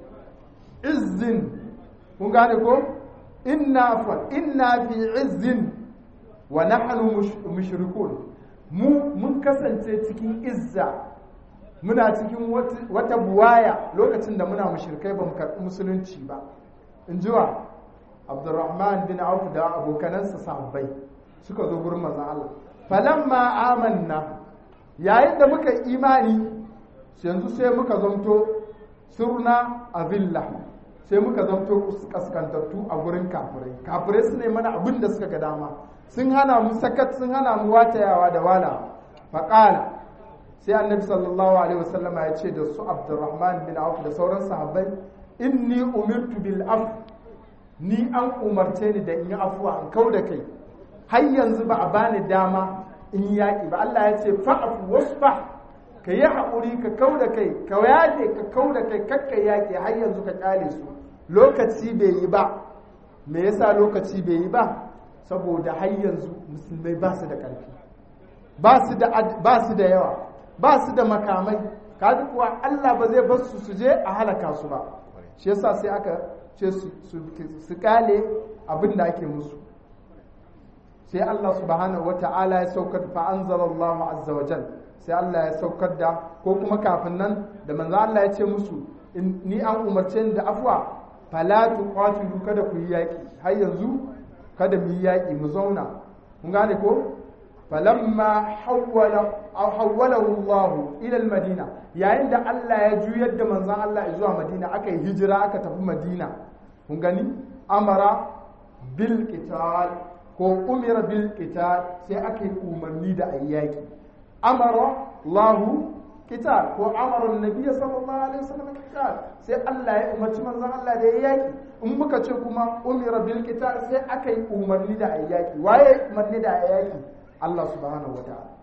izzin kun gane ko inna fa inna fi izzin wa nahnu mushrikun mu mun kasance cikin izza muna cikin wata buwaya lokacin da muna mushrikai ba mu karɓi musulunci ba in jiwa abdurrahman bin auf da abokanansa sahabbai suka zo gurin manzon Allah falamma amanna yayin da muka imani yanzu sai muka zamto surna azilla sai muka zamto kaskantattu a gurin kafirai kafirai su ne mana abin da suka ga dama sun hana mu sakat sun hana mu watayawa da wala faƙala sai annabi sallallahu alaihi wasallama ya ce da su abdurrahman bin auf da sauran sahabbai inni umirtu bil af ni an umarce ni da in yi afuwa in kau da kai har yanzu ba a bani dama in yi yaƙi ba Allah ya ce fa'afu wasfa ka yi haƙuri ka kau da kai ka yaƙe ka kau da kai kakka yaƙi har yanzu ka ƙyale su lokaci bai yi ba me yasa lokaci bai yi ba saboda har yanzu musulmai ba su da ƙarfi ba su da yawa ba su da makamai kaji kuwa Allah ba zai bar su su je a halaka su ba shi yasa sai aka ce su kale abin da ake musu sai Allah subhanahu wata'ala ya saukar fa anzalallahu azza wa jal sai Allah ya saukar da ko kuma kafin nan da manzo Allah ya ce musu ni an umarce ni da afwa fala tuqatilu kada ku yi yaki har yanzu kada mu yi yaki mu zauna kun gane ko falamma hawwala aw hawwalahu Allah ila al-Madina yayin da Allah ya juyar da manzon Allah zuwa Madina aka yi hijira aka tafi Madina kun gani amara bil qital ko umira bil qital sai aka yi umarni da ayyaki amara Allah qital ko amara annabi sallallahu alaihi wasallam qital sai Allah ya umarci manzon Allah da yaki in muka ce kuma umira bil qital sai aka yi umarni da ayyaki waye umarni da ayyaki Allah subhanahu wa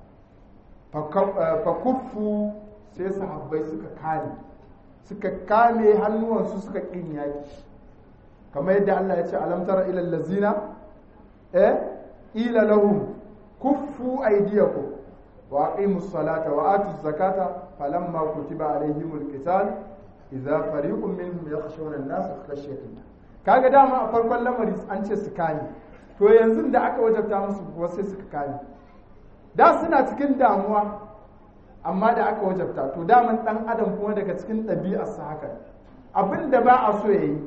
ta'ala fa kuffu sai sahabbai suka kame suka kame hannuwansu suka kin yaki kamar yadda Allah ya ce alam tara ila allazina eh ila lahum kuffu aydiyakum wa aqimus salata wa atuz zakata falamma kutiba alaihimul qital idza fariqun minhum yakhshawna an-nas khashyatan kaga dama a farkon lamari an ce su kame to yanzu da aka wajabta musu kuwa sai suka kame da suna cikin damuwa amma da aka wajabta to daman dan adam kuma daga cikin ɗabi'arsa haka abin da ba a so ya yi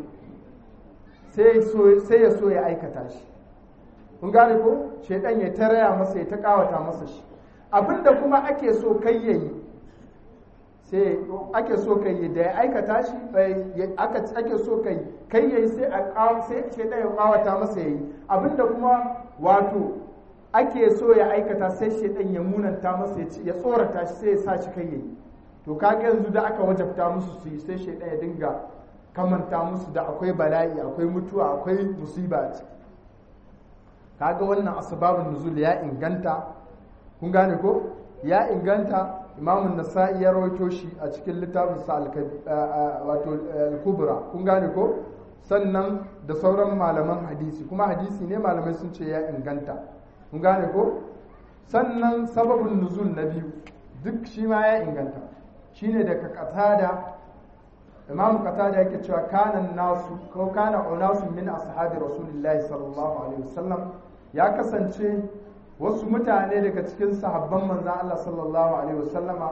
sai ya so ya aikata shi kun gane ko shaidan ya taraya masa ya ta kawata masa shi abin da kuma ake so kai ya yi sai ake so kai yi da ya aikata shi ake so kai kai ya yi sai shaidan ya kawata masa ya yi abin da kuma wato ake so ya aikata sai shaidan ya munanta masa ya tsorata shi sai ya sa shi kai yayi to kaga yanzu da aka wajabta musu su yi sai shaidan ya dinga kamanta musu da akwai bala'i akwai mutuwa akwai musiba a ciki kaga wannan asbabun nuzul ya inganta kun gane ko ya inganta imamun nasa'i ya rawaito shi a cikin littafin sa wato al-kubra kun gane ko sannan da sauran malaman hadisi kuma hadisi ne malamai sun ce ya inganta kun gane ko sannan sababin nuzul na biyu duk shi ma ya inganta shine daga qatada imam qatada yake cewa kana nasu ko kana unasu min ashabi rasulillahi sallallahu alaihi wasallam ya kasance wasu mutane daga cikin sahabban manzon Allah sallallahu alaihi wasallama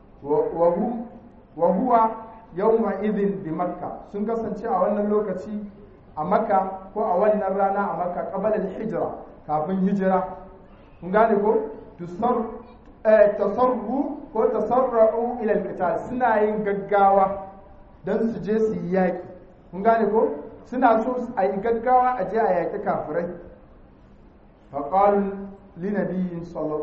wa huwa yawma idhin bi makka sun kasance a wannan lokaci a makka ko a wannan rana a makka qabala al-hijra kafin hijira kun gane ko tasarru ko tasarra'u ila al suna yin gaggawa don su je su yi yaƙi kun gane ko suna so a yi gaggawa a je a yaƙi kafirai faƙalu linabiyyin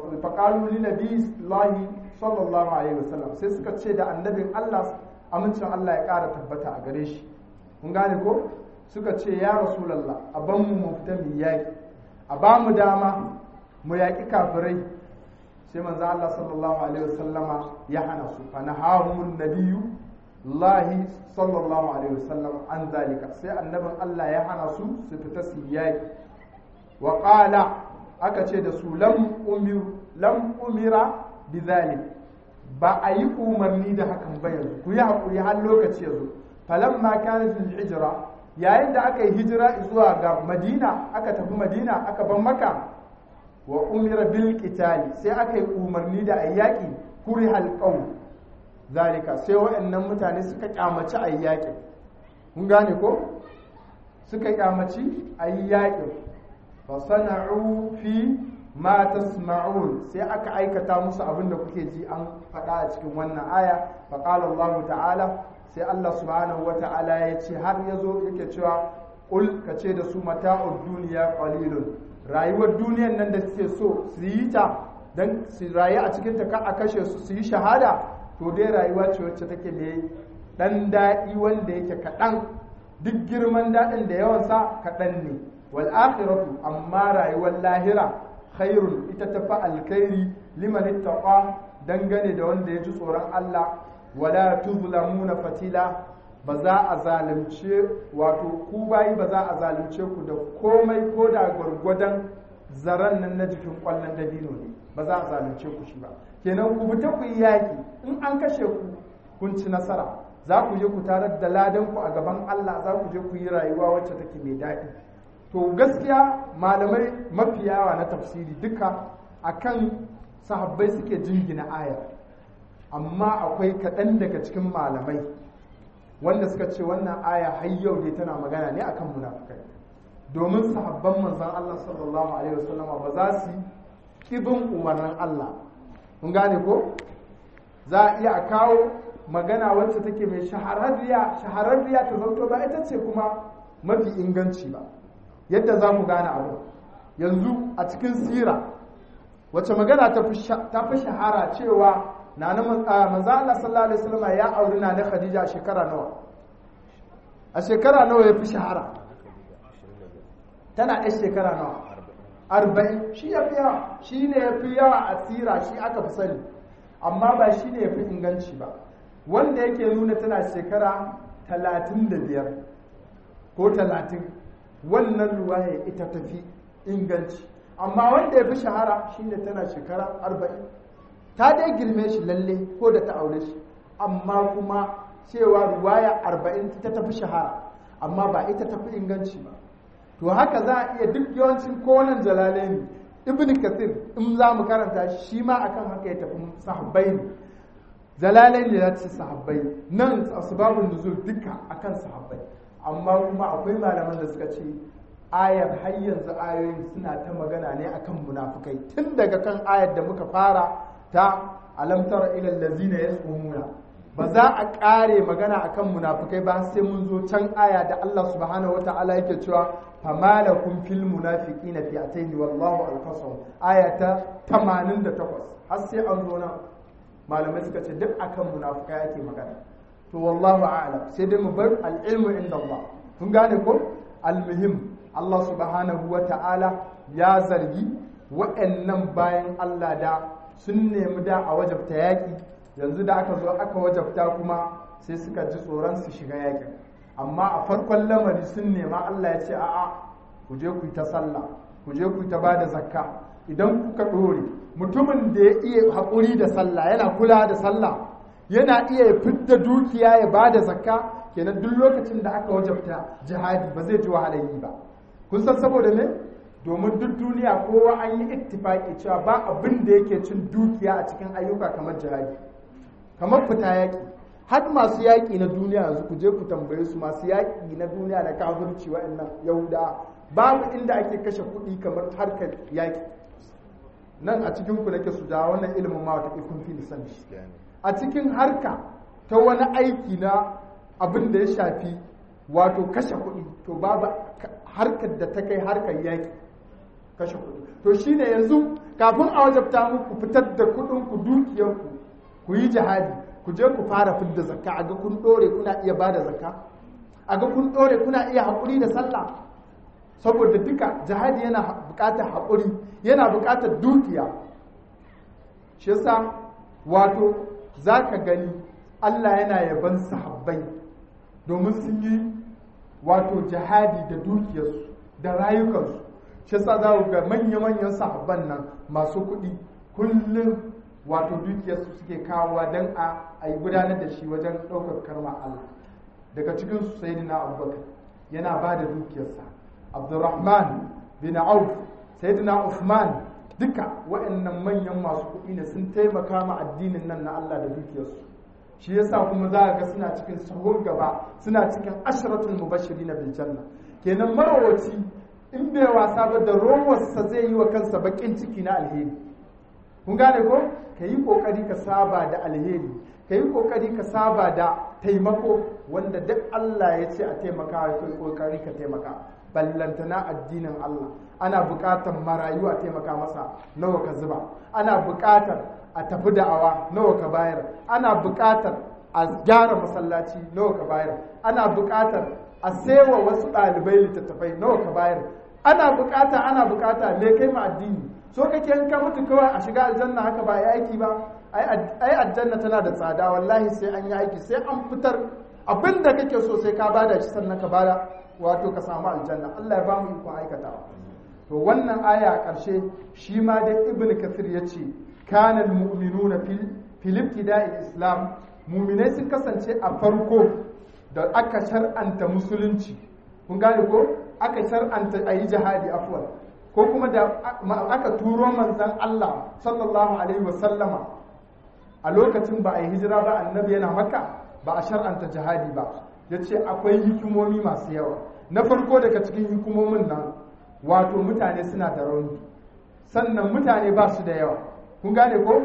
lahi sallallahu alaihi wasallam sai suka ce da annabin Allah amincin Allah ya ƙara tabbata a gare shi kun gane ko suka ce ya rasulallah a ban mu mu fita mu yaƙi a ba mu dama mu yaƙi kafirai sai manzo Allah sallallahu alaihi wasallama ya hana su fa nahamun nabiyyu lahi sallallahu alaihi wasallam an zalika sai annabin Allah ya hana su su fita su yaƙi wa qala aka ce da su lam umir lam umira bizalik ba a yi umarni da hakan ba yanzu ku yi haƙuri har lokaci yanzu falamma kanat hijira yayin da aka yi hijira zuwa ga madina aka tafi madina aka ban maka wa umira bil qitali sai aka yi umarni da ayyaki kuri halqaw zalika sai waɗannan mutane suka kyamaci ayyaki kun gane ko suka kyamaci ayyaki fa sana'u fi ma tasma'un sai aka aikata musu abin da kuke ji an faɗa a cikin wannan aya fa qala Allah ta'ala sai Allah subhanahu wa ta'ala ya ce har yazo yake cewa qul kace da su mata'ud duniya qalilun rayuwar duniyan nan da suke so su yi ta don su rayu a cikin ta a kashe su su yi shahada to dai rayuwa ce wacce take mai dan daɗi wanda yake kaɗan duk girman daɗin da yawansa kaɗan ne wal akhiratu amma rayuwar lahira khairun ita ta fa alkhairi liman ittaqa dangane da wanda ya ji tsoron Allah wala tuzlamuna fatila ba za a zalunce wato ku bayi ba za a zalunce ku da komai ko da gwargwadon zaren nan na jikin kwallon dabino ne ba za a zalunce ku shi ba kenan ku fita ku yi yaki in an kashe ku kun ci nasara za ku je ku tarar da ladan ku a gaban Allah za ku je ku yi rayuwa wacce take mai daɗi to gaskiya malamai mafiyawa na tafsiri duka akan sahabbai suke jingina ayar amma akwai kaɗan daga cikin malamai wanda suka ce wannan aya har yau ne tana magana ne akan munafikai domin sahabban manzon Allah sallallahu alaihi wasallam ba za su kibin umarnin Allah kun gane ko za a iya kawo magana wacce take mai shahararriya shahararriya ta zanto ba ita ce kuma mafi inganci ba yadda za mu gane abu yanzu a cikin sira wacce magana ta fi shahara cewa na na manzo Allah sallallahu alaihi wasallam ya auri na Khadija a shekara nawa a shekara nawa ya fi shahara tana ɗan shekara nawa arba'in shi ya fi yawa shi ne ya fi yawa a tsira shi aka fi sani amma ba shi ne ya fi inganci ba wanda yake nuna tana shekara talatin da biyar ko talatin wannan ruwaya ita tafi inganci amma wanda ya fi shahara shi ne tana shekara arba'in ta dai girme shi lalle ko da ta aure shi amma kuma cewa ruwaya arba'in ta tafi shahara amma ba ita tafi inganci ba to haka za a iya duk yawancin konan jalalaini ibn kathir in za mu karanta shi ma akan haka ya tafi sahabbai ne jalalaini ya ce sahabbai nan asbabun nuzul duka akan sahabbai amma kuma akwai malaman da suka ce ayar har yanzu ayoyin suna ta magana ne akan munafukai tun daga kan ayar da muka fara ta alamtar ilal lazina yasumuna ba za a ƙare magana akan munafukai ba sai mun zo can aya da Allah subhanahu wata'ala yake cewa famalakum fil munafiqina fi ataini wallahu alfasahum aya ta 88 har sai an zo nan malamai suka ce duk akan munafukai ake magana to wallahu a'lam sai dai mu bar al-ilmu inda Allah kun gane ko al-muhim Allah subhanahu wata'ala ya zargi wa'annan bayan Allah da sun nemi da a wajabta yaƙi yanzu da aka zo aka wajabta kuma sai suka ji tsoron su shiga yaƙin amma a farkon lamari sun nema Allah ya ce a'a ku je ku yi ta sallah ku je ku yi ta bada zakka idan kuka ɗore mutumin da ya iya haƙuri da sallah yana kula da sallah yana iya fidda dukiya ya bada zakka kenan duk lokacin da aka wajabta jihadi ba zai ji wahalar yi ba kun san saboda me domin duk duniya kowa an yi ittifaki cewa ba abin da yake cin dukiya a cikin ayyuka kamar jihadi kamar fita yaƙi har masu yaƙi na duniya yanzu ku je ku tambaye su masu yaƙi na duniya da kafirci waɗannan yahuda babu inda ake kashe kuɗi kamar harkar yaƙi nan a cikin ku nake su da wannan ilimin ma wata kun fi nisan shi a cikin harka ta wani aiki na abin da ya shafi wato kashe kuɗi to babu harkar da ta kai harkar yaƙi kashe kuɗi to shine yanzu kafin a wajabta muku fitar da kuɗin ku dukiyarku ku yi jihadi ku je ku fara fidda zakka a ga kun ɗore kuna iya ba da zakka a ga kun ɗore kuna iya haƙuri da sallah saboda duka jihadi yana buƙatar haƙuri yana buƙatar dukiya shi yasa wato za ka gani Allah yana yaban sahabbai domin sun yi wato jihadi da dukiyarsu da rayukansu shi yasa za ku ga manya-manyan sahabban nan masu kuɗi kullum wato dukiyarsu suke kawowa don a yi gudanar da shi wajen ɗaukar karma Allah daga cikin su sai na abubakar yana ba da dukiyarsa abdurrahman bin auf sayyidina Uthman duka waɗannan manyan masu kuɗi ne sun taimaka ma addinin nan na Allah da dukiyarsu shi yasa kuma za ga suna cikin sahur gaba suna cikin ashratul mubashirin bil janna kenan marawaci in bai wasa ba da rowarsa zai yi wa kansa bakin ciki na alheri kun gane ko ka yi kokari ka saba da alheri ka yi kokari ka saba da taimako wanda duk Allah ya ce a taimaka ka yi kokari ka taimaka ballantana addinin Allah ana buƙatar marayu a taimaka masa nawa ka zuba ana buƙatar a tafi da'awa nawa ka bayar ana buƙatar a gyara masallaci nawa ka bayar ana buƙatar a sewa wasu ɗalibai littattafai nawa ka bayar ana buƙata ana buƙata me kai ma addini so kake in ka mutu kawai a shiga aljanna haka ba ya aiki ba ai aljanna tana da tsada wallahi sai an yi aiki sai an fitar abin da kake so sai ka bada shi sannan ka bada wato ka samu aljanna Allah ya ba mu ikon aikatawa to wannan aya a ƙarshe shi ma dai ibn kathir ya ce kana almu'minuna fil fil ibtida'i islam mu'minai sun kasance a farko da aka shar'anta musulunci kun gane ko aka shar'anta ayi jihadi afwan ko kuma da aka turo manzon Allah sallallahu alaihi wasallama a lokacin ba a yi hijira ba annabi yana maka ba a shar'anta jihadi ba ya ce akwai hikimomi masu yawa na farko daga cikin hikimomin nan wato mutane suna da rauni sannan mutane ba su da yawa kun gane ko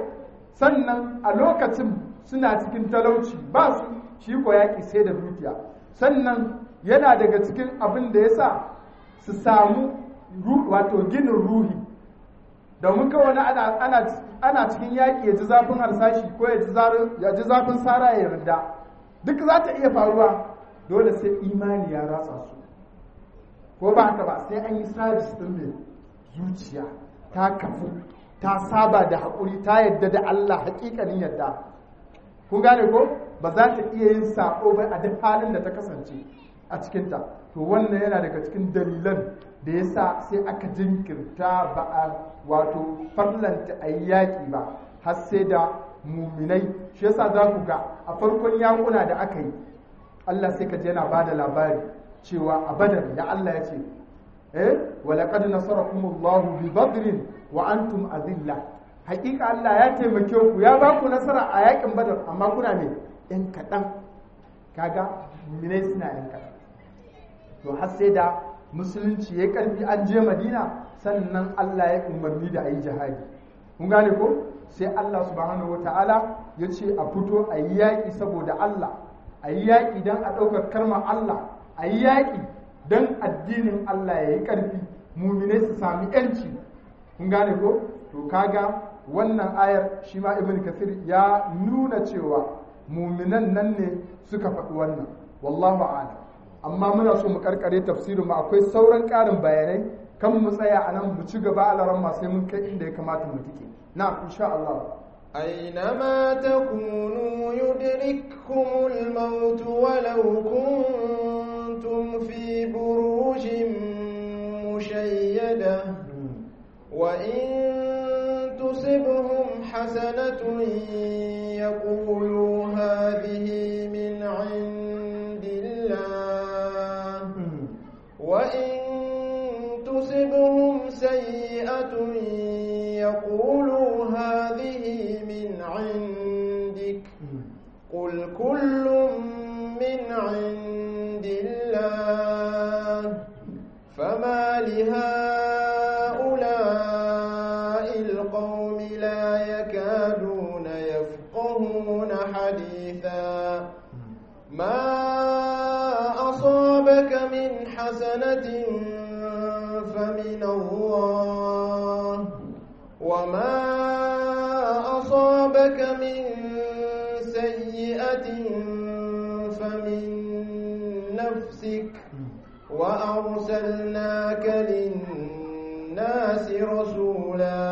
sannan a lokacin suna cikin talauci ba su shi ko yaƙi sai da dukiya sannan yana daga cikin abin da ya sa su samu wato ginin ruhi domin kawai ana cikin yaƙi ya ji zafin harsashi ko ya ji zafin sara ya yarda duk za ta iya faruwa dole sai imani ya ratsa su ko ba haka ba sai an yi sabis ɗin mai zuciya ta kafu ta saba da haƙuri ta yadda da Allah haƙiƙanin yadda ku gane ko ba za ta iya yin saƙo ba a duk halin da ta kasance a cikinta to wannan yana daga cikin dalilan da ya sa sai aka jinkirta ba a wato farlanta a yi yaƙi ba har sai da muminai shi yasa za ku ga a farkon yakuna da aka yi Allah sai ka je yana ba da labari cewa a badar da Allah ya ce eh wa laqad nasarakumullahu bi badrin wa antum azilla hakika Allah ya taimake ku ya ba ku nasara a yakin badar amma kuna ne yan kaɗan kaga muminai suna yan kaɗan to har sai da musulunci ya karfi an je madina sannan Allah ya umarni da a yi jihadi kun gane ko sai Allah subhanahu wata'ala ya ce a fito a yi yaƙi saboda Allah a yi yaƙi don a ɗaukar karmar Allah a yi yaƙi don addinin Allah ya yi ƙarfi muminai su sami ‘yanci kun gane ko to kaga wannan ayar shi ma ibn kasir ya nuna cewa muminan nan ne suka faɗi wannan wallahu a'lam amma muna so mu karkare tafsirin mu akwai sauran ƙarin bayanai kan mu tsaya a nan mu ci gaba a laran sai mun kai inda ya kamata mu tike na insha Allah أينما تكونوا يدرككم الموت ولو كنتم في بروج مشيدة وإن تصبهم حسنة يقولوا هذه من عند الله وإن تصبهم سيئة يقولوا هذه من عندك قل كل من عند الله فما لهؤلاء القوم لا يكادون يفقهون حديثا ما أصابك من حسنة فمن الله وما أصابك من سيئة فمن نفسك وأرسلناك للناس رسولا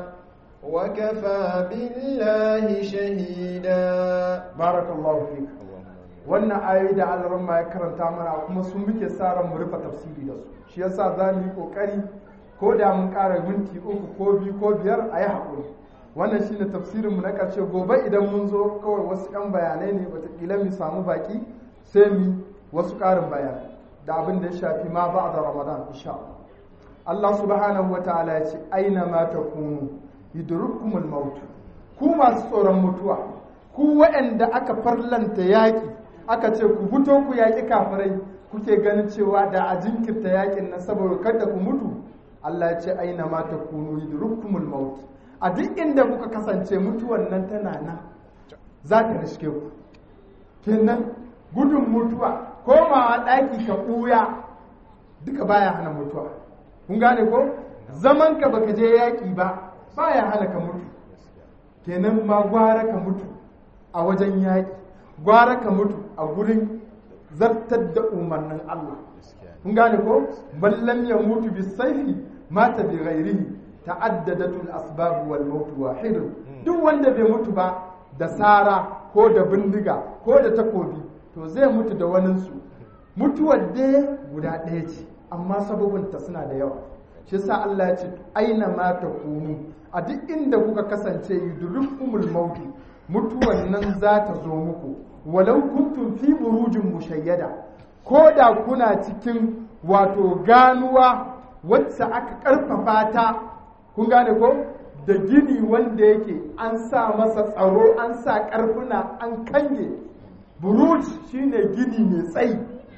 وكفى بالله شهيدا بارك الله فيك wannan ayoyi da alaran ma ya karanta mana kuma sun muke sa ran mu rufe tafsiri da su shi yasa za mu yi kokari ko da mun ƙara minti uku ko biyu ko biyar a yi haƙuri wannan shine tafsirin mu na ƙarshe gobe idan mun zo kawai wasu 'yan bayanai ne wataƙila mu samu baki sai mu wasu ƙarin bayanai da abin da ya shafi ma ba da ramadan insha Allah subhanahu wa ta'ala ya ce aina ma takunu yudrukumul maut ku masu tsoron mutuwa ku waɗanda aka farlanta yaƙi aka ce ku fito ku yaƙi kafirai kuke ganin cewa da a jinkirta yaƙin na saboda kada ku mutu Allah ya ce aina ma takunu yudrukumul maut a duk inda kuka kasance mutuwan nan tana nan za ta riske ku kenan gudun mutuwa komawa ɗaki ka ɓuya duka baya hana mutuwa kun gane ko zaman ka baka je yaƙi ba baya hana ka mutu kenan ma gwara ka mutu a wajen yaƙi gwara ka mutu a gurin zartar da umarnin Allah kun gane ko ballam ya mutu bi saifi mata bi ghairihi ta'addadatul asbab wal maut wahid duk wanda bai mutu ba da sara ko da bindiga ko da takobi to zai mutu da waninsu mutuwar dai guda ɗaya ce amma sababinta suna da yawa shi sa Allah ya ce aina ma ta kunu a duk inda kuka kasance yudrikumul maut mutuwar nan za ta zo muku walau kuntum fi burujin mushayyada ko da kuna cikin wato ganuwa wacce aka karfafa ta kun gane ko da gini wanda yake an sa masa tsaro an sa karfuna an kange buruj shine gini mai tsayi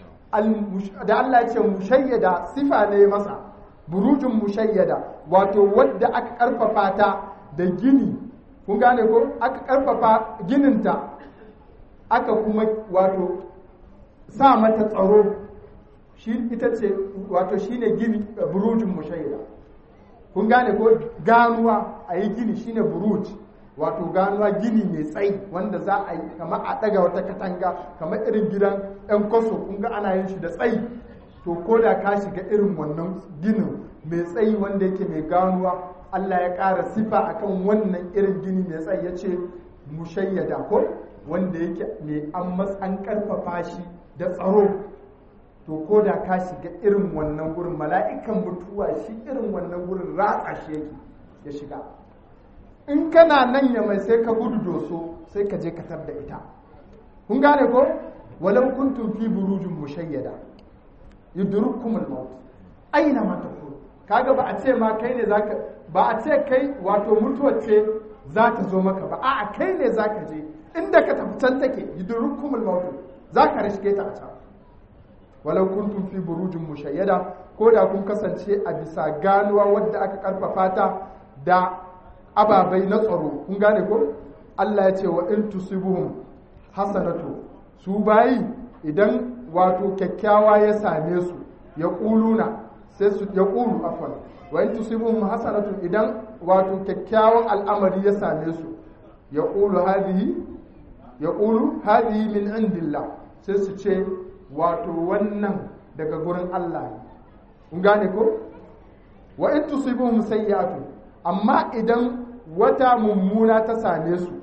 da Allah ya ce mushayyada sifa ne masa burujin mushayyada wato wadda aka karfafa ta da gini kun gane ko aka karfafa gininta aka kuma wato sa mata tsaro shi ita ce wato shine gini burujin mushayyada kun gane ko ganuwa a yi gini shine buruj wato ganuwa gini mai tsayi wanda za a yi kamar a ɗaga wata katanga kamar irin gidan 'yan kwaso kun ga ana yin shi da tsayi to ko da ka shiga irin wannan ginin mai tsayi wanda yake mai ganuwa Allah ya ƙara sifa akan wannan irin gini mai tsayi ya ce mushayyada ko wanda yake mai an an ƙarfafa shi da tsaro to ko da ka shiga irin wannan gurin mala'ikan mutuwa shi irin wannan gurin ratsa shi yake ya shiga in kana nan ya mai sai ka gudu doso sai ka je ka tar da ita kun gane ko walau kuntum fi burujin mushayyada yudrukumul maut aina ma takun kaga ba a ce ma kai ne zaka ba a ce kai wato mutuwar ce za ta zo maka ba a'a kai ne zaka je inda ka tafi can take yudrukumul maut zaka rishke ta a can walau kuntum fi burujin mushayyada ko da kun kasance a bisa ganuwa wadda aka karfafa ta da ababai na tsaro kun gane ko Allah ya ce wa in tusibuhum hasanatu su bayi idan wato kyakkyawa ya same su ya kuluna sai su ya kulu afwan wa in tusibuhum hasanatu idan wato kyakkyawan al'amari ya same su ya kulu hadhihi ya kulu hadhihi min indillah sai su ce wato wannan daga gurin Allah ne kun gane ko wa in tusibuhum sayyi'atu amma idan wata mummuna ta same su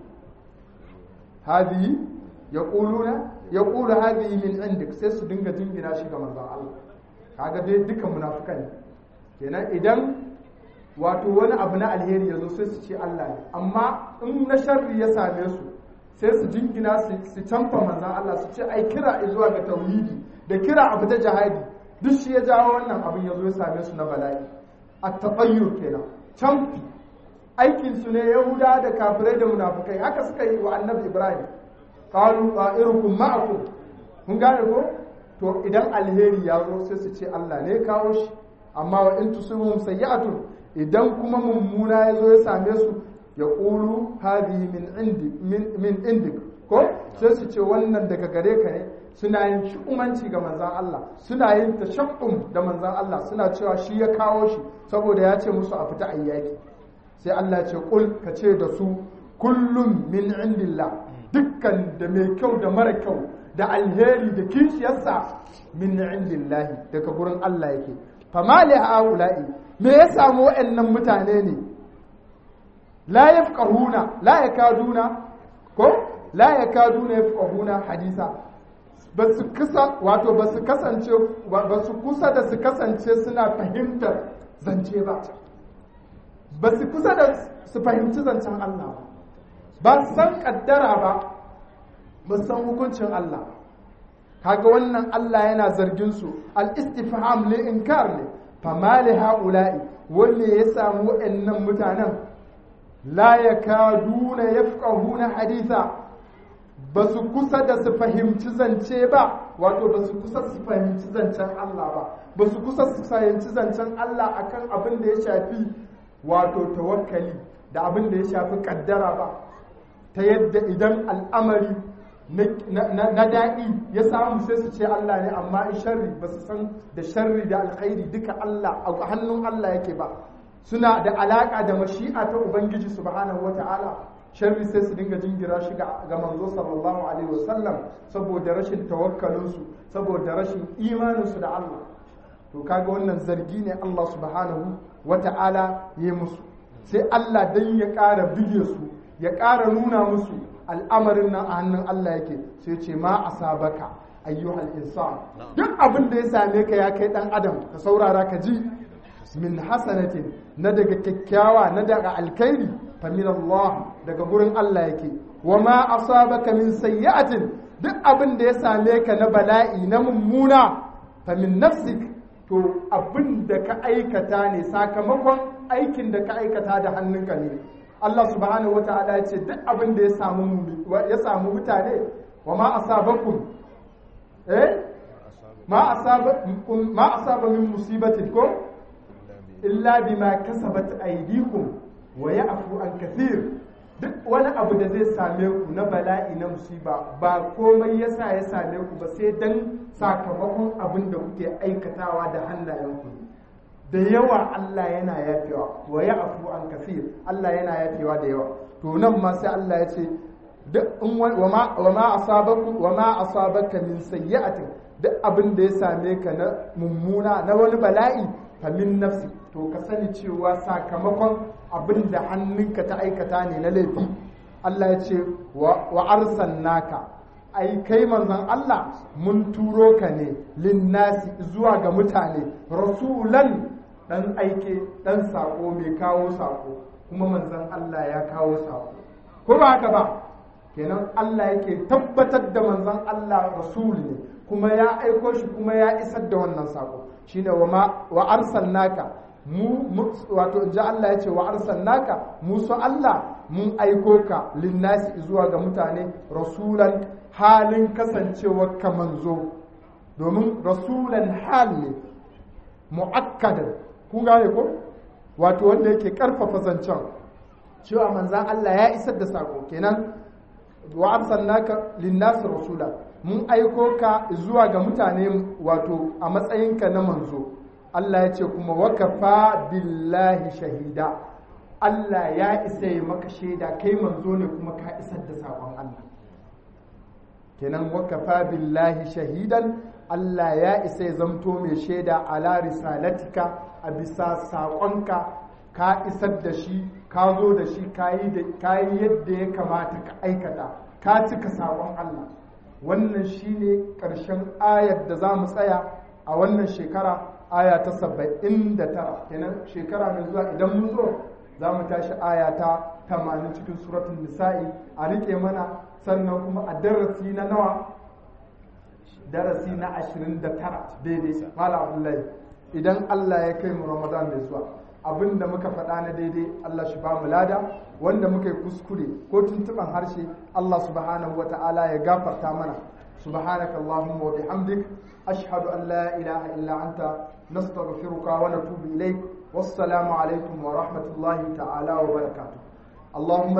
hadhihi yaquluna yaqulu hadhihi min indik sai su dinga jingina shi ga manzon Allah kaga dai duka munafikan ne kenan idan wato wani abu na alheri yazo sai su ce Allah ne amma in na sharri ya same su sai su jingina su canfa manzan Allah su ce ai kira zuwa ga tauhidi da kira abu ta jihadi duk shi ya jawo wannan abin ya zo ya same su na bala'i a taɓayyur kenan canfi aikin su ne yahuda da kafirai da munafukai haka suka yi wa annabi ibrahim qalu qa'irukum ma'akum kun gane ko to idan alheri ya zo sai su ce Allah ne ya kawo shi amma wa in tusibum sayyi'atun idan kuma mummuna ya zo ya same su ya ƙulu hadi min indik ko sai su ce wannan daga gare ka ne suna yin shi'umanci ga manzan Allah suna yin tashaqqum da manzan Allah suna cewa shi ya kawo shi saboda ya ce musu a fita ayyaki sai Allah ya ce kul ka ce da su kullum min indillah dukkan da mai kyau da mara kyau da alheri da kishiyarsa min indillahi daga gurin Allah yake fama li haula'i me ya samu wa'annan mutane ne la yafqahuna la yakaduna ko la yakaduna yafqahuna hadisa basu kusa wato basu kasance basu kusa da su kasance suna fahimtar zance ba basu kusa da su fahimci zancen Allah ba ba san kaddara ba ba san hukuncin Allah kaga wannan Allah yana zargin su al-istifham li inkar ne fama li haula'i wanne ya samu wa'annan mutanen la ya kaduna ya na haditha ba su kusa da su fahimci zance ba wato ba su kusa su fahimci zancen Allah ba ba su kusa su fahimci zancen Allah akan abin da ya shafi wato tawakkali da abin da ya shafi kaddara ba ta yadda idan al'amari na daɗi ya samu sai su ce Allah ne amma in sharri ba su san da sharri da alkhairi duka Allah a hannun Allah yake ba suna da alaka da mashi'a ta ubangiji subhanahu wata'ala sharri sai su dinga jingira shi ga manzo sallallahu alaihi wasallam saboda rashin tawakkalinsu saboda rashin imaninsu da Allah to kaga wannan zargi ne Allah subhanahu wata'ala ya musu sai Allah dan ya ƙara bige su ya ƙara nuna musu al'amarin nan a hannun Allah yake sai ce ma asabaka ayyuhal insan duk abin da ya same ka ya kai dan adam ka saurara ka ji min hasanatin na daga kyakkyawa na daga alkhairi fa min Allah daga gurin Allah yake wa ma asabaka min sayyi'atin duk abin da ya same ka na bala'i na mummuna fa min nafsik to abin da ka aikata ne sakamakon aikin da ka aikata da hannunka ne Allah subhanahu wata'ala ya ce duk abin da ya samu ya samu mutane wa ma asabakum eh ma asaba ma asaba min musibatin ko illa bima kasabat aydikum wa ya'fu an kathir duk wani abu da zai same ku na bala'i na musiba ba komai yasa ya same ku ba sai dan sakamakon abin da kuke aikatawa da hannayenku da yawa Allah yana yafewa wa ya'fu an kathir Allah yana yafewa da yawa to nan ma sai Allah ya ce duk wa ma wa ma asabaku wa ma asabaka min sayyi'atin duk abin da ya same ka na mummuna na wani bala'i fa min nafsi to ka sani cewa sakamakon abin da hannunka ta aikata ne na laifi Allah ya ce wa arsalnaka ai kai manzon Allah mun turo ka ne linnasi zuwa ga mutane rasulan dan aike dan sako mai kawo sako kuma manzon Allah ya kawo sako ko ba haka ba kenan Allah yake tabbatar da manzon Allah rasul ne kuma ya aiko shi kuma ya isar da wannan sako shine wa wa arsalnaka mu wato in ji Allah ya ce wa arsalnaka mu so Allah mun aiko ka linnasi zuwa ga mutane rasulan halin kasancewar ka manzo domin rasulan hal ne mu'akkadan kun gane ko wato wanda yake karfafa zancen cewa manzan Allah ya isar da sako kenan wa arsalnaka linnasi rasula mun aiko ka zuwa ga mutane wato a matsayinka na manzo Allah ya ce kuma wakafa billahi shahida Allah ya isa ya maka shaida kai manzo ne kuma ka isar da sakon Allah kenan wakafa billahi shahidan Allah ya isa ya zamto mai shaida ala risalatika a bisa saƙonka ka isar da shi ka zo da shi ka yi yadda ya kamata ka aikata ka cika saƙon Allah wannan shine ƙarshen ayar da za mu tsaya a wannan shekara aya ta saba'in da tara kenan shekara mai zuwa idan mun zo za mu tashi aya ta tamanin cikin suratun nisa'i a riƙe mana sannan kuma a darasi na nawa darasi na ashirin da tara daidai mala abdullahi idan allah ya kai mu ramadan mai zuwa abin da muka faɗa na daidai allah shi ba mu lada wanda muka yi kuskure ko tuntuɓan harshe allah subhanahu wa ta'ala ya gafarta mana subhanaka allahumma wa bihamdik ashhadu an la ilaha illa anta nastaghfiruka wa natubu ilaik wassalamu alaikum wa rahmatullahi ta'ala wa barakatuh اللهم